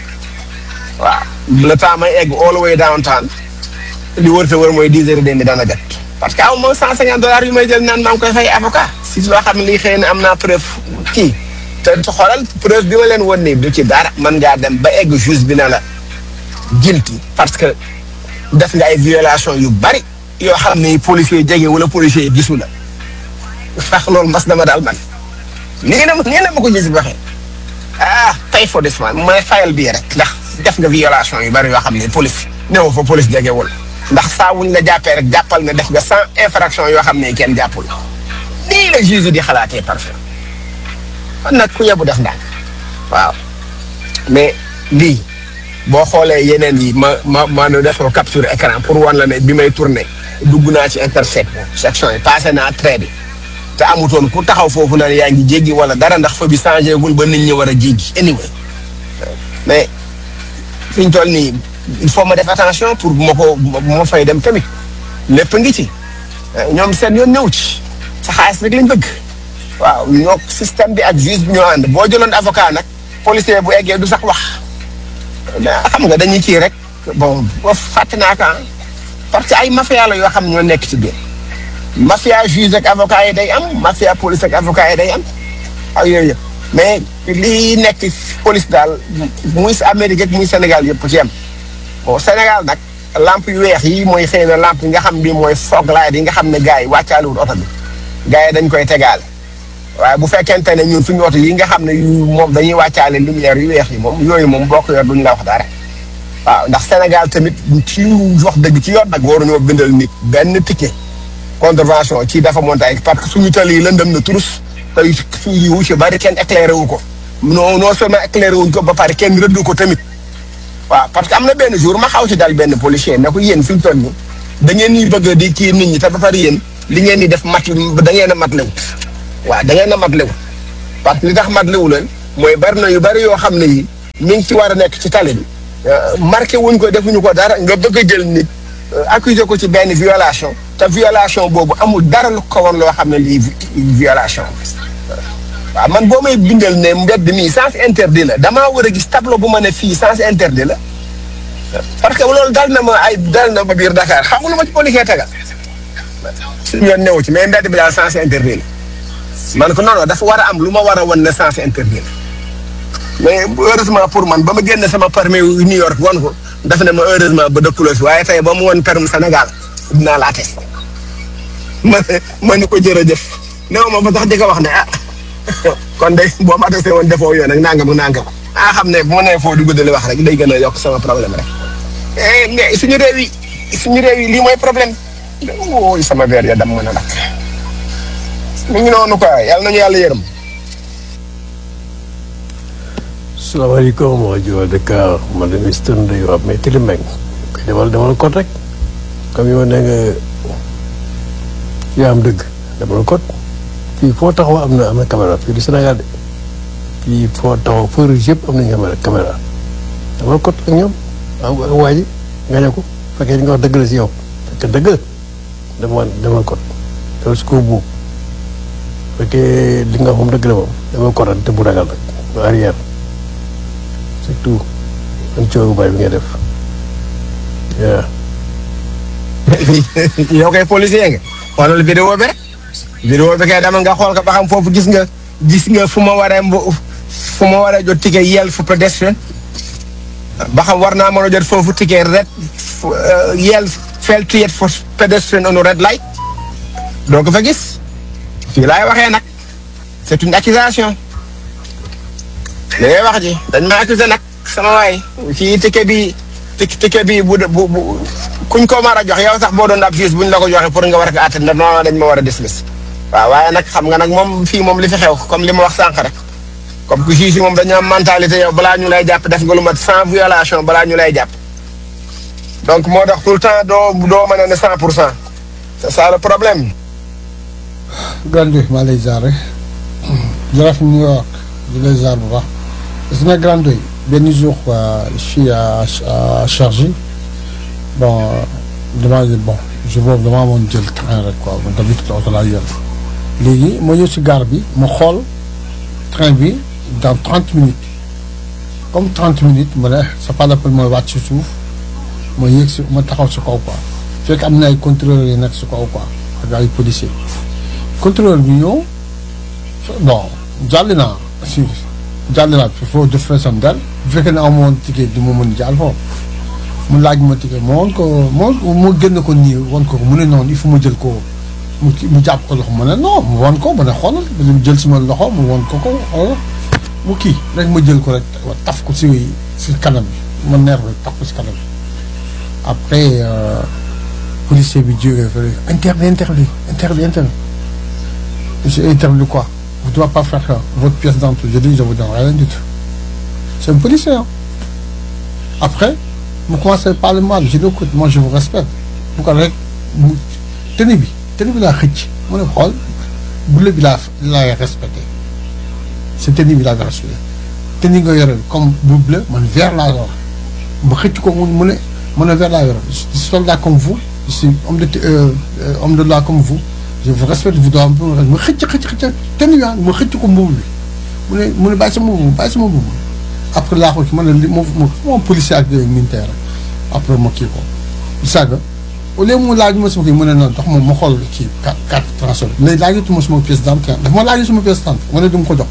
waaw le temps may egg all the way downtown li wër te wër mooy dix heures et demi dana jot parce que aw ma cent cinquante dollars yu may jël naan maa ngi koy fay avocat si loo xam ne lii xëy na am naa preuve kii te xoolal preuve bi ma leen won nii du ci dara man ngaa dem ba egg juge bi na la guilty parce que def nga ay violation yu bari yoo xam ne policier jege wala policier gisu la fax loolu mas dama daal man nii na nii na ma ko gis waxee ah pay for this man mooy fayal bii rek ndax def nga violation yu bari yoo xam ne police néew fa police jegewul ndax saa wuñ la jàppee rek jàppal ne def nga sans infraction yoo xam ne kenn jàppul nii la juge di xalaatee parfait kon nag ku yebu def ndànk waaw mais lii boo xoolee yeneen yi ma ma ma nu def ko capture écran pour wan la ne bi may tourné dugg naa ci intersection section yi passé naa trait bi te amutoon ku taxaw foofu naan yaa ngi jéggi wala dara ndax fa bi changé gul ba nit ñi war a jéggi anyway mais fi ñu toll nii il faut ma def attention pour bu ma ko bu ma fay dem tamit lépp ngi ci ñoom seen yoon ñëw ci sa xaalis rek lañ bëgg waaw ñoo système bi ak juge bi ñoo ànd boo jëloon avocat nag policier bu eggee du sax wax xam nga dañuy kii rek bon boo fàtte naa ko parce que ay mafia la yoo xam ñoo nekk ci biir mafia juge ak avocat yi day am mafia police ak avocat yi day am ak yooyu yëpp mais lii nekk police daal muy Amérique ak muy Sénégal yëpp ci am bon Sénégal nag lamp yu weex yi mooy xëy na lamp yi nga xam bi mooy fog light yi nga xam ne gars yi wàccaaluwul oto bi gars yi dañ koy tegaale waaye bu fekkente ne ñun suñu oto yi nga xam ne yu moom dañuy wàccaale lumière yu weex yi moom yooyu moom boo ko yor duñ la wax dara waaw ndax Sénégal tamit ci wax dëgg ci yoon nag waruñoo bindal nit benn ticket contravention ci dafa montaay parce que suñu tali yi lëndëm na turus tey suñu wu ci bari kenn éclairé wu ko non non seulement éclairé wuñ ko ba pare kenn rëdd ko tamit waaw parce que am na benn jour ma xaw ci dal benn policier ne ko yéen fi ñu toll nii da ngeen ñuy bëgg di kii nit ñi te ba pare yéen li ngeen di def mat da ngeen a mat lewut waaw da ngeen a mat lewut parce que li tax mat lewu leen mooy bari na yu bari yoo xam ne yi mi ngi ci war a nekk ci tali bi marqué wuñ ko defuñu ko dara nga bëgg a jël nit accuser ko ci benn violation te violation boobu amul dara lu ko woon loo xam ne lii violation waaw man boo may bindal ne mbedd mii sens interdit la damaa war a gis tableau bu ma ne fii sens interdit la parce que loolu dal na ma ay dal na ma biir Dakar xam nga lu ma ci policier tegal suñu yoon newu ci mais mbedd bi daal sens interdit la man ko non non dafa war a am lu ma war a wan ne sens interdit la mais heureusement pour man ba ma génne sama permis New York wan ko daf ne ma heureusement ba dëkkuloo si waaye tey ba mu won permis Sénégal dinaa laa teg ma ma ni ko jërëjëf néew ma ba tax di ko wax ne ah kon de boo ma attesté woon defoo yoon ak nangam ak nangam ah xam ne bu ma nee foo di guddali wax rek day gën a yokk sama problème rek. mais suñu réew yi suñu réew yi lii mooy problème wóoy sama verre ya dam mën a dakk mi ngi noonu quoi yàlla nañu yàlla yërëm. salaamaaleykum waa Joal Dakar man de Mister Ndeye Wap mais Tili Mbeng koy demal demal kot rek comme yow nee nga yaa am dëgg demal kot fii foo taxaw am na am na caméra fii du Sénégal de fii foo taxaw feu rouge yëpp am nañu caméra caméra demal kot ak ñoom ak waa ji nga ne ko fekkee li nga wax dëgg la si yow fekk dëgg la demal demal kot demal si kaw buub fekkee li nga wax moom dëgg la moom demal kot rek te bu ragal rek bu arrière surtout man coono bari bi nga def waaw. yow kay policier nga xoolal vidéo bi rek vidéo bi kay dama nga xool ko ba xam foofu gis nga gis nga fu ma waree mbo fu ma waree jot ticket yel fu pédestrian ba xam war naa mën a jot foofu ticket red yel fail to yet for pedestrian on red light doo ko fa gis fii laay waxee nag c'est une accusation li ngay wax ji dañ ma accusé nag sama waay fii ticket bi ticket bi bu bu bu kuñ ko mar a jox yow sax boo doon ab juge buñ la ko joxe pour nga war a ko àtte ndax non dañ ma war a dismiss waaw waaye nag xam nga nag moom fii moom li fi xew comme li ma wax sànq rek comme que juge yi moom dañu am mentalité yow balaa ñu lay jàpp def nga lu mat sans violation balaa ñu lay jàpp donc moo tax tout le temps doo doo mën a ne cent pour cent c'est ça le problème. Grande maa lay ziare jërëjëf New York di lay ziare bu baax gis nga Grande benn jour je suis à à Chargy bon damaa bon jour boobu damaa amoon jël train rek quoi man tamit oto laa yor léegi ma ñëw si gare bi ma xool train bi dans trente minutes comme trente minutes ma ne c'est pas la peine mooy wàcc si suuf ma yéeg si ma taxaw si kaw quoi fekk am na ay contrôleurs yi nekk si kaw quoi ak ay policiers contrôleur bi ñëw bon jàll naa si jàll naa il faut def feesam dal bu fekkee ne amoon ticket du ma mën jàll foofu mu laaj ma ticket ma woon ko moo mu génn ko nii woon ko mu ne noonu il faut ma jël ko mu mu jàpp ko loxo ma ne non mu woon ko ma ne xoolal mu jël suma loxo mu woon ko ko xoolal mu kii rek ma jël ko rek taf ko si si kanam bi ma neer rek taf ko si kanam bi après policier bi jógee fële interdit interdit interdit interdit monsieur interdit quoi vous ne devez pas faire ça votre pièce d'entrée je dis je vous donne rien du tout c'est un policier hein. après mu commencé à parler mal je dis écoute moi je vous respecte bu ko rek mu tenue bi tenue bi laa xëcc mu ne xool bleu bi laa laay respecté c'est tenue bi laa respecté tenue nga yore comme bu bleu man vert laa yor ma xëcc ko mu mu ne mu ne vert laa yor je suis soldat comme vous je suis homme de euh, homme de loi comme vous je vous respecte vous dois ma xëcc xëcc xëcc tenue bi ma xëcc ko mbubu bi mu ne mu ne bàyyi sama mbubu bàyyi sama mbubu après laa ko ma ne li moom moom policier ak militaire après ma kii ko saaga au lieu mu laaj ma sama kii mu ne noonu tax moom ma xool kii carte carte transport léegi laajatuma sama pièce d'identité dafa ma laaj sama pièce d'identité ma ne du ma ko jox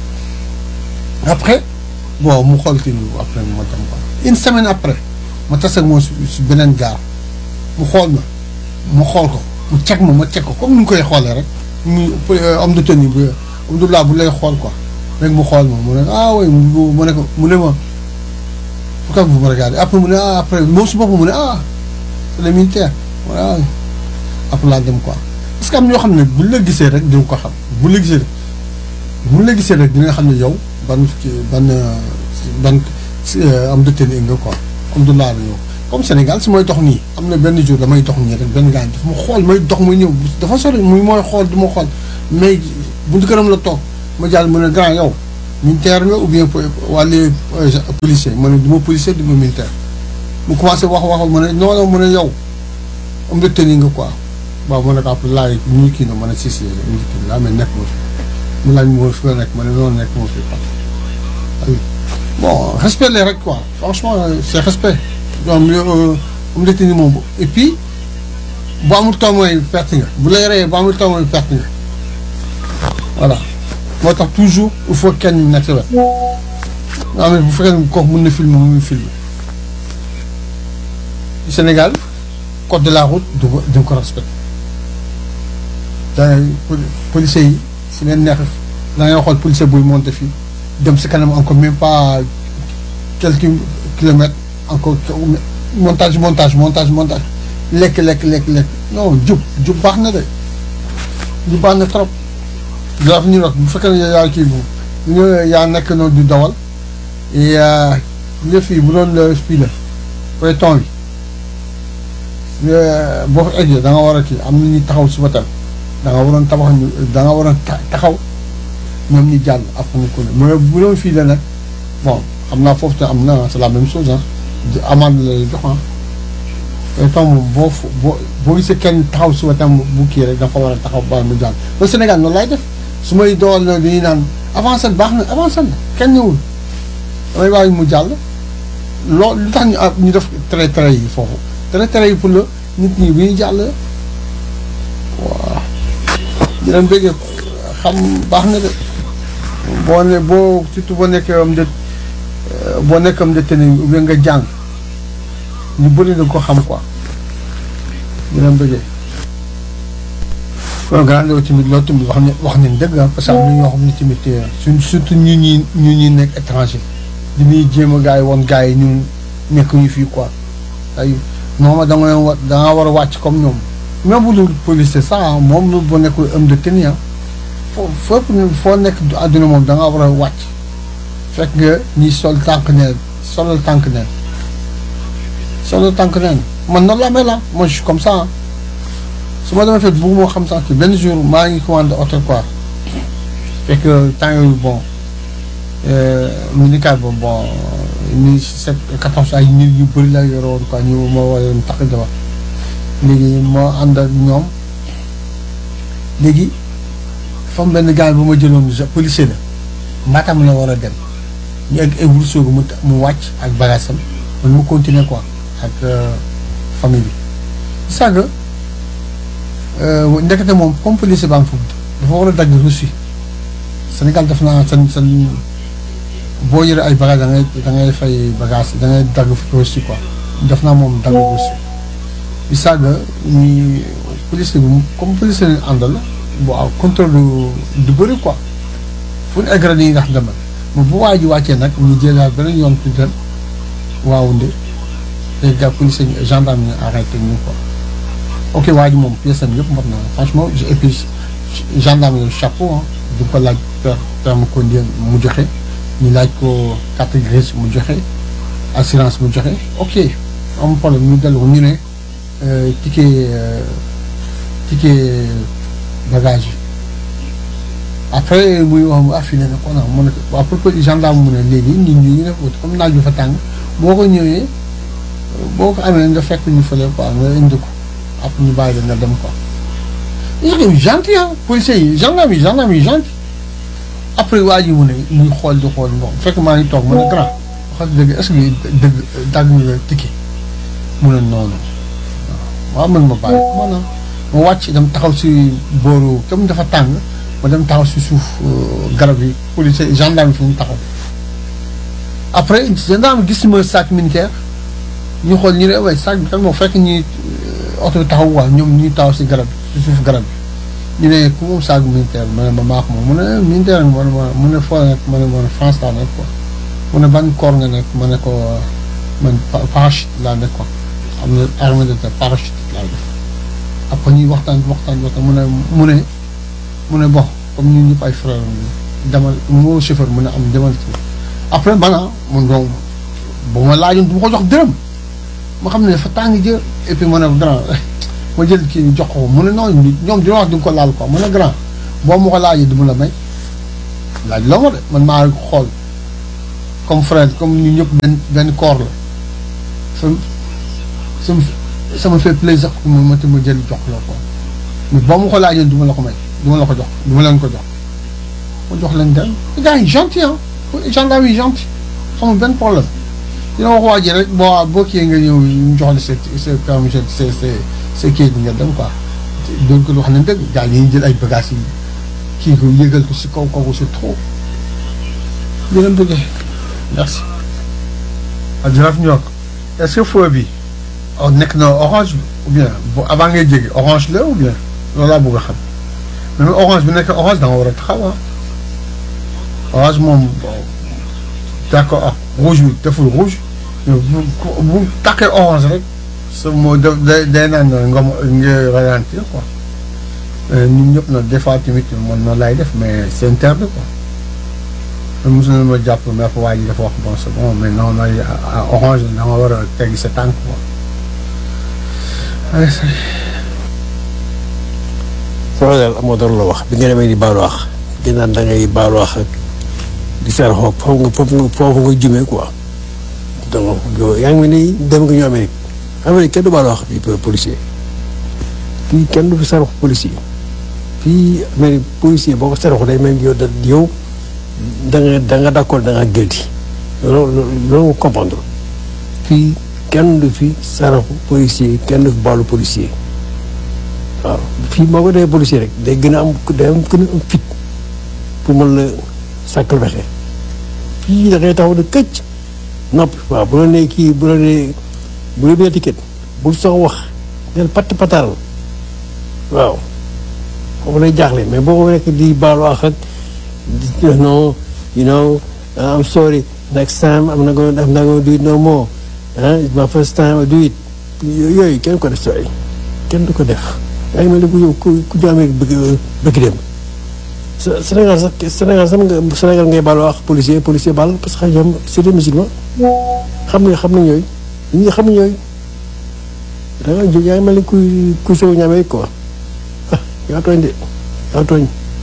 après bon mu xool kii après ma dem quoi une semaine après ma tase ak moom si beneen gaar mu xool ma mu xool ko mu ceg ma ma ceg ko comme ni ñu koy xoolee rek mu homme de tenue bu homme de loi bu lay xool quoi rek mu xool ma mu ne ah oui mu ne ko mu ne ma pourquoi vous me regardez après mu ne ah après moom su boppam mu ne ah c'est le militaire voilà après laa dem quoi parce que am ñoo xam ne buñ la gisee rek dina ko xam buñ la gisee rek buñ la gisee rek dina xam ne yow ban ban ban am de tenue nga quoi am du laa la yow comme Sénégal su may dox nii am na benn jour damay dox nii rek benn gars dafa ma xool may dox muy ñëw dafa sori muy mooy xool du ma xool mais buntu këram la toog ma jàll mu ne grand yow militaire nga ou bien wàllu policier ma ne du ma policier du ma militaire mu commencé wax wax ma ne non non mu ne yow am nga tenue nga quoi waaw ma ne ko après laaj ñu kii na ma ne si si ñu kii laa mais nekk ma fi mu laaj ma fi nga nekk ma ne noonu nekk ma fi quoi bon respect les rek quoi franchement c'est respect donc am nga tenue moom et puis bu amul taw mooy perte nga bu lay reyee bu amul taw mooy perte nga voilà moo tax toujours il faut kenn nekk sa wet nga xam ne bu fekkee ne kooku mën na filmer mu ngi filmer Sénégal code de la route du ko du ko respecté da policiers yi si leen neex da ngay xool policier buy monté fii dem si kanam encore même pas quelques kilomètres encore montage montage montage montage lekk lekk lekk lekk non jub jub baax na de jub baax na trop dafa ñu rek bu fekkee ne yaa kii bu yaa nekk noonu di dawal et nga fii bu doon la fii la peloton bi boo ko eggee da nga war a kii am na ñuy taxaw si wetam da nga waroon tabax ñu da nga waroon taxaw ñoom ñu jàll ak ñu ko ne mais bu doon fii la nag bon xam naa foofu te am na c'est la même chose ah amande lay jox ah peloton moom boo boo boo gisee kenn taxaw si wetam bu kii rek dafa war a taxaw ba mu jàll ba Sénégal noonu lay def su may dool na dañuy naan avancé baax na avancé na kenn ñëwul damay bàyyi mu jàll loolu lu tax ñu ñu def trait trait yi foofu trait trait yi pour la nit ñi bu ñuy jàll waaw ñu leen bëggee xam baax na de boo ne boo surtout boo nekkee am de boo nekk am de tenue ou bien nga jàng ñu bëri na ko xam quoi ñu leen bëggee programme loolu tamit loolu tamit wax ne wax nañ dëgg parce que am na ñoo xam ne tamit suñ surtout ñu ñi ñu ñuy nekk étranger di ñuy jéem a gars yi woon gars yi ñun nekk ñu fii quoi ay moom da nga leen wa da nga war a wàcc comme ñoom même bu dul police ça moom lu boo nekkul homme de tenue foo fépp foo nekk àdduna moom da nga war a wàcc fekk nga ñi sol tànk neen solal tànk neen solal tànk neen man noonu la mel la moi je suis comme ça su ma demee fekk bëgg moo xam sax benn jour maa ngi commandé oto quoi fekk temps yooyu bon minicar ba bon mille sept quatorze ay nit yu bëri la yoroon quoi ñu ma waroon tax dama léegi moo ànd ak ñoom léegi dafa am benn gars bu ma jëloon policier la Matam la war a dem ñu egg egg Ourossogui mu mu wàcc ak bagaasam man mu continuer quoi ak famille bi sàgg ndekete moom comme policier baa ngi foofu dafa war a dagg reçu Sénégal def naa seen seen boo yore ay bagage da ngay da ngay fay bagage da ngay dagg reçu quoi def naa moom dagg reçu bi saaga ñi policier bi comme policier lañu àndal bu aw contrôle du bëri quoi fu ñu egg rek dañuy ndax demal mais bu waa ji wàccee nag ñu jëlaat beneen yoon tuuti waaw nde les gars policier gendarme ñu arrêté ñu quoi ok waa ji moom pièce am yëpp mot na franchement et puis gendarme yooyu chapeau ah du ko laaj permis conduire mu joxe ñu laaj ko carte grise mu joxe assurance mu joxe ok am problème ñu dellu ko ñu ne ticket ticket bagage yi après muy wax mu affiné na ko mu ne ko à propos gendarme mu ne léegi nit ñi ñu def comme naaj bi fa tàng boo ko ñëwee boo ko amee nga fekk ñu fële quoi nga indi ko après ñu bàyyi la nga dem quoi. ñu gentil ah policiers yi gendarme yi gendarme yi gentil après waa ji mu ne muy xool di xool bon fekk maa ngi toog ma ne grand wax dëgg est-ce que dëgg dagg nga ticket mu ne noonu waaw man ma bàyyi maanaam ma wàcc dem taxaw si booru comme dafa tàng ma dem taxaw si suuf garab yi policier gendarme fi mu taxaw après gendarme gis ma sac militaire ñu xool ñu ne waaye sac bi kan moo fekk ñuy oto bi taxaw waa ñoom ñuy taxaw si garab bi si suuf garab bi ñu ne ku moom sac militaire ma ne ma maa ko moom mu ne militaire ma ne ma mu ne foo nekk ma ne ma France laa nekk quoi mu ne ban corps nga nekk ma ne ko man parachute laa nekk quoi am na armée de terre parachute laa def après ñuy waxtaan waxtaan waxtaan mu ne mu ne mu ne bon comme ñun ñëpp ay frère demal moo chauffeur mu ne am demal ci après maanaam mun doom bu ma laajoon du ma ko jox dërëm ma xam ne dafa tàng jër et puis ma ne grand ma jël kii jox ko mu ne non ñoom dina wax di nga ko laal quoi ma ne grand boo ma ko laajee du ma la may laaj loo ma de man maa ko xool comme frère comme ñu ñëpp benn benn corps la sama sama sama fait plaisir pour ma ma ma jël jox la quoi mais boo ma ko laajee du ma la ko may du ma la ko jox du ma leen ko jox ma jox leen dem gars yi gentil ah gendarme yi gentil xamul benn problème dina wax waa ji rek boo boo kii nga ñëw ñu jox la sa sa comme sa sa sa kii bi nga dem quoi donc wax nañ dëgg gars yi dañuy jël ay bagages yi kii ko yëgal ko si kaw kooku c'est trop di leen bëggee merci. ah jërëjëf Ndiok est-ce que feu bi oh nekk na orange bi ou bien bu avant ngay jéggi orange la ou bien loolu laa bëgg a xam même orange bi nekk orange da nga war a taxaw ah orange moom d'accord ah rouge bi deful rouge mais bu bu tàkkee orange rek sa moo def day day naan nga nga ralentir quoi ñun ñëpp nag des fois tamit man noonu laay def mais c'est interdit quoi. man mosu na ma jàpp mais fa waa ji dafa wax bon c'est bon mais non non orange da nga war a teggi sa tànk quoi. allez ça sama daal amoo dara la wax bi nga demee di baalu wax di naan da ngay baalu wax ak di seer xoog foofu nga foofu nga foofu nga jumee quoi donc yow yaa ngi mel ni dem nga ñu Amérique Amérique kenn du baalu wax fii policier fii kenn du fi seer policier fii Amérique policier boo ko seer day mel ni yow da yow da nga da nga d'accord da nga guilty loolu loolu nga comprendre fii kenn du fi saraxu policier kenn du fi baalu policier waaw fii moo ko defee policier rek day gën a am day am gën a am fit pour mën la sàkkal pexe fii da ngay taxaw ne këcc noppi waaw bu la nee kii bu la nee bu la nee ticket bul sox wax del patt pataaral waaw foofu lay jaaxle mais boo ko nekk di baalu wax ak no you know I'm sorry next time I'm not gonna I'm not gonna do it no more ah it's my first time I do it yooyu kenn ko def sooy kenn du ko def yaa ngi mel ni ku ku ku jaamee bëgg bëgg dem Sénégal sax Sénégal sax nga Sénégal ngay baal wax policier policier baal parce que ñoom c'est des musulmans xam nga xam nañ yooyu nit ñi xam nañ yooyu da nga jóg yaa ngi mel ni kuy kuy sow ñaamee quoi ah yaa tooñ de yaa tooñ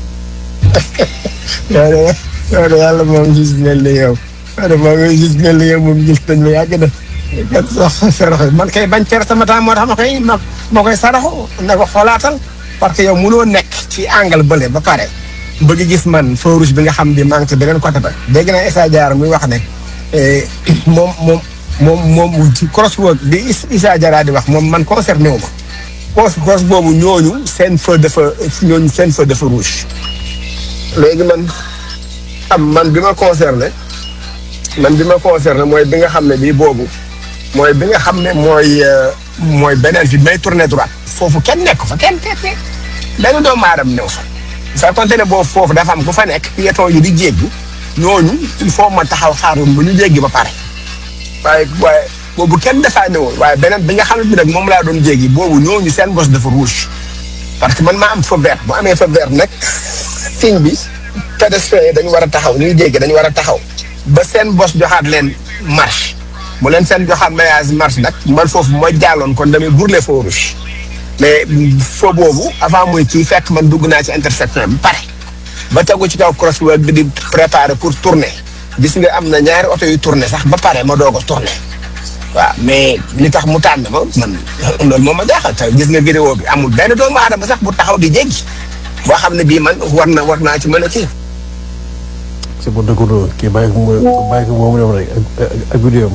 yow de yow de yàlla moom gis mel ni yow yow de moom gis mel ni yow moom gis nañ ma yàgg na kat sax saraxu man kay bañ cer sama temps moo tax ma koy ma ma koy saraxu na ko xoolaatal parce que yow mënoo nekk ci angle bële ba pare bëgg gis man feu rouge bi nga xam bi maa ngi ci beneen côté ba dégg naa Issa Diarra muy wax ne moom moom moom moom crosswalk bi Issa Diarra di wax moom man concerné wu ma cross cross boobu ñooñu seen feu dafa ñooñu seen feu dafa rouge léegi man am man bi ma concerné man bi ma concerné mooy bi nga xam ne bii boobu mooy bi nga xam ne mooy mooy beneen fi may tourné droite foofu kenn nekk fa kenn kenn benn doomu aadama new fa sa konte ne boobu foofu dafa am ku fa nekk piéton yi di jéggi ñooñu il faut ma taxaw xaarum bu ñu jéggi ba pare waaye waaye boobu kenn dafaa newul waaye beneen bi nga xam ne bi nag moom laa doon jéggi boobu ñooñu seen bos dafa rouge parce que man maa am feu vert bu amee feu vert nag signe bi pédestriens yi dañu war a taxaw ñuy jéggi dañu war a taxaw ba seen bos joxaat leen marche mu leen seen joxaat maillage marche nag man foofu ma jàlloon kon damay brûler feu rouge mais feu boobu avant muy kii fekk man dugg naa ci intersection bi pare ba tegu ci kaw crosswalk bi di préparer pour tourner gis nga am na ñaari oto yu tourner sax ba pare ma doog a tourner waaw mais li tax mu tànn ma man loolu moom ma jaaxal te gis nga vidéo bi amul benn doomu aadama sax bu taxaw di jéggi boo xam ne bii man war na war naa ci mën a kii. c'est pour dëkkandoo kii bàyyi ko mu bàyyi ko moomu dem rek ak ak vidéo am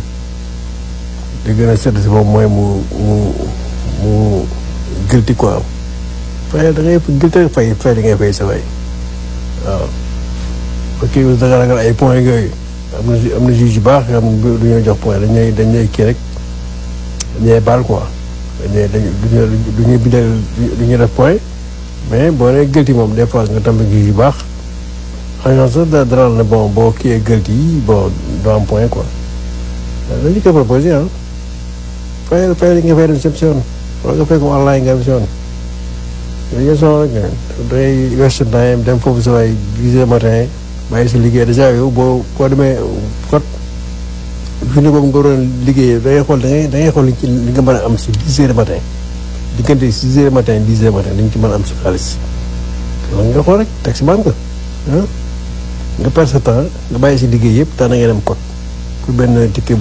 li gën a sedd si moom mooy mu mu mu gëlti quoi fay da ngay gëlti rek fay fay li ngay fay sa fay waaw ok da nga ragal ay points yooyu am na am na juge yu baax yoo xam ne du ñuy jox point dañ ñuy dañ ñuy kii rek dañ ñuy baal quoi dañ ñuy dañ du ñuy bindal du ñuy def point mais boo nee gëlti moom des fois nga tàmbali juge yu baax xam nga sax da dara ne bon boo kiiyee gëlti yi bon doo am point quoi dañu ko proposé ah fayal fayal yi nga fay dem si yoon wala nga fay ko online nga dem si yoon yooyu yëpp soxla rek dangay waste time dem foofu sa waay dix heures matin bàyyi sa liggéey dèjà yow boo boo demee kot journée boobu nga waroon liggéeyee da ngay xool da ngay da ngay xool li ci li nga mën a am si dix heures matin diggante six heures matin dix heures matin dañ ci mën a am si xaalis loolu nga xool rek taxi man nga ah nga perdre sa temps nga bàyyi si liggéey yëpp tax na ngay dem code pour benn ticket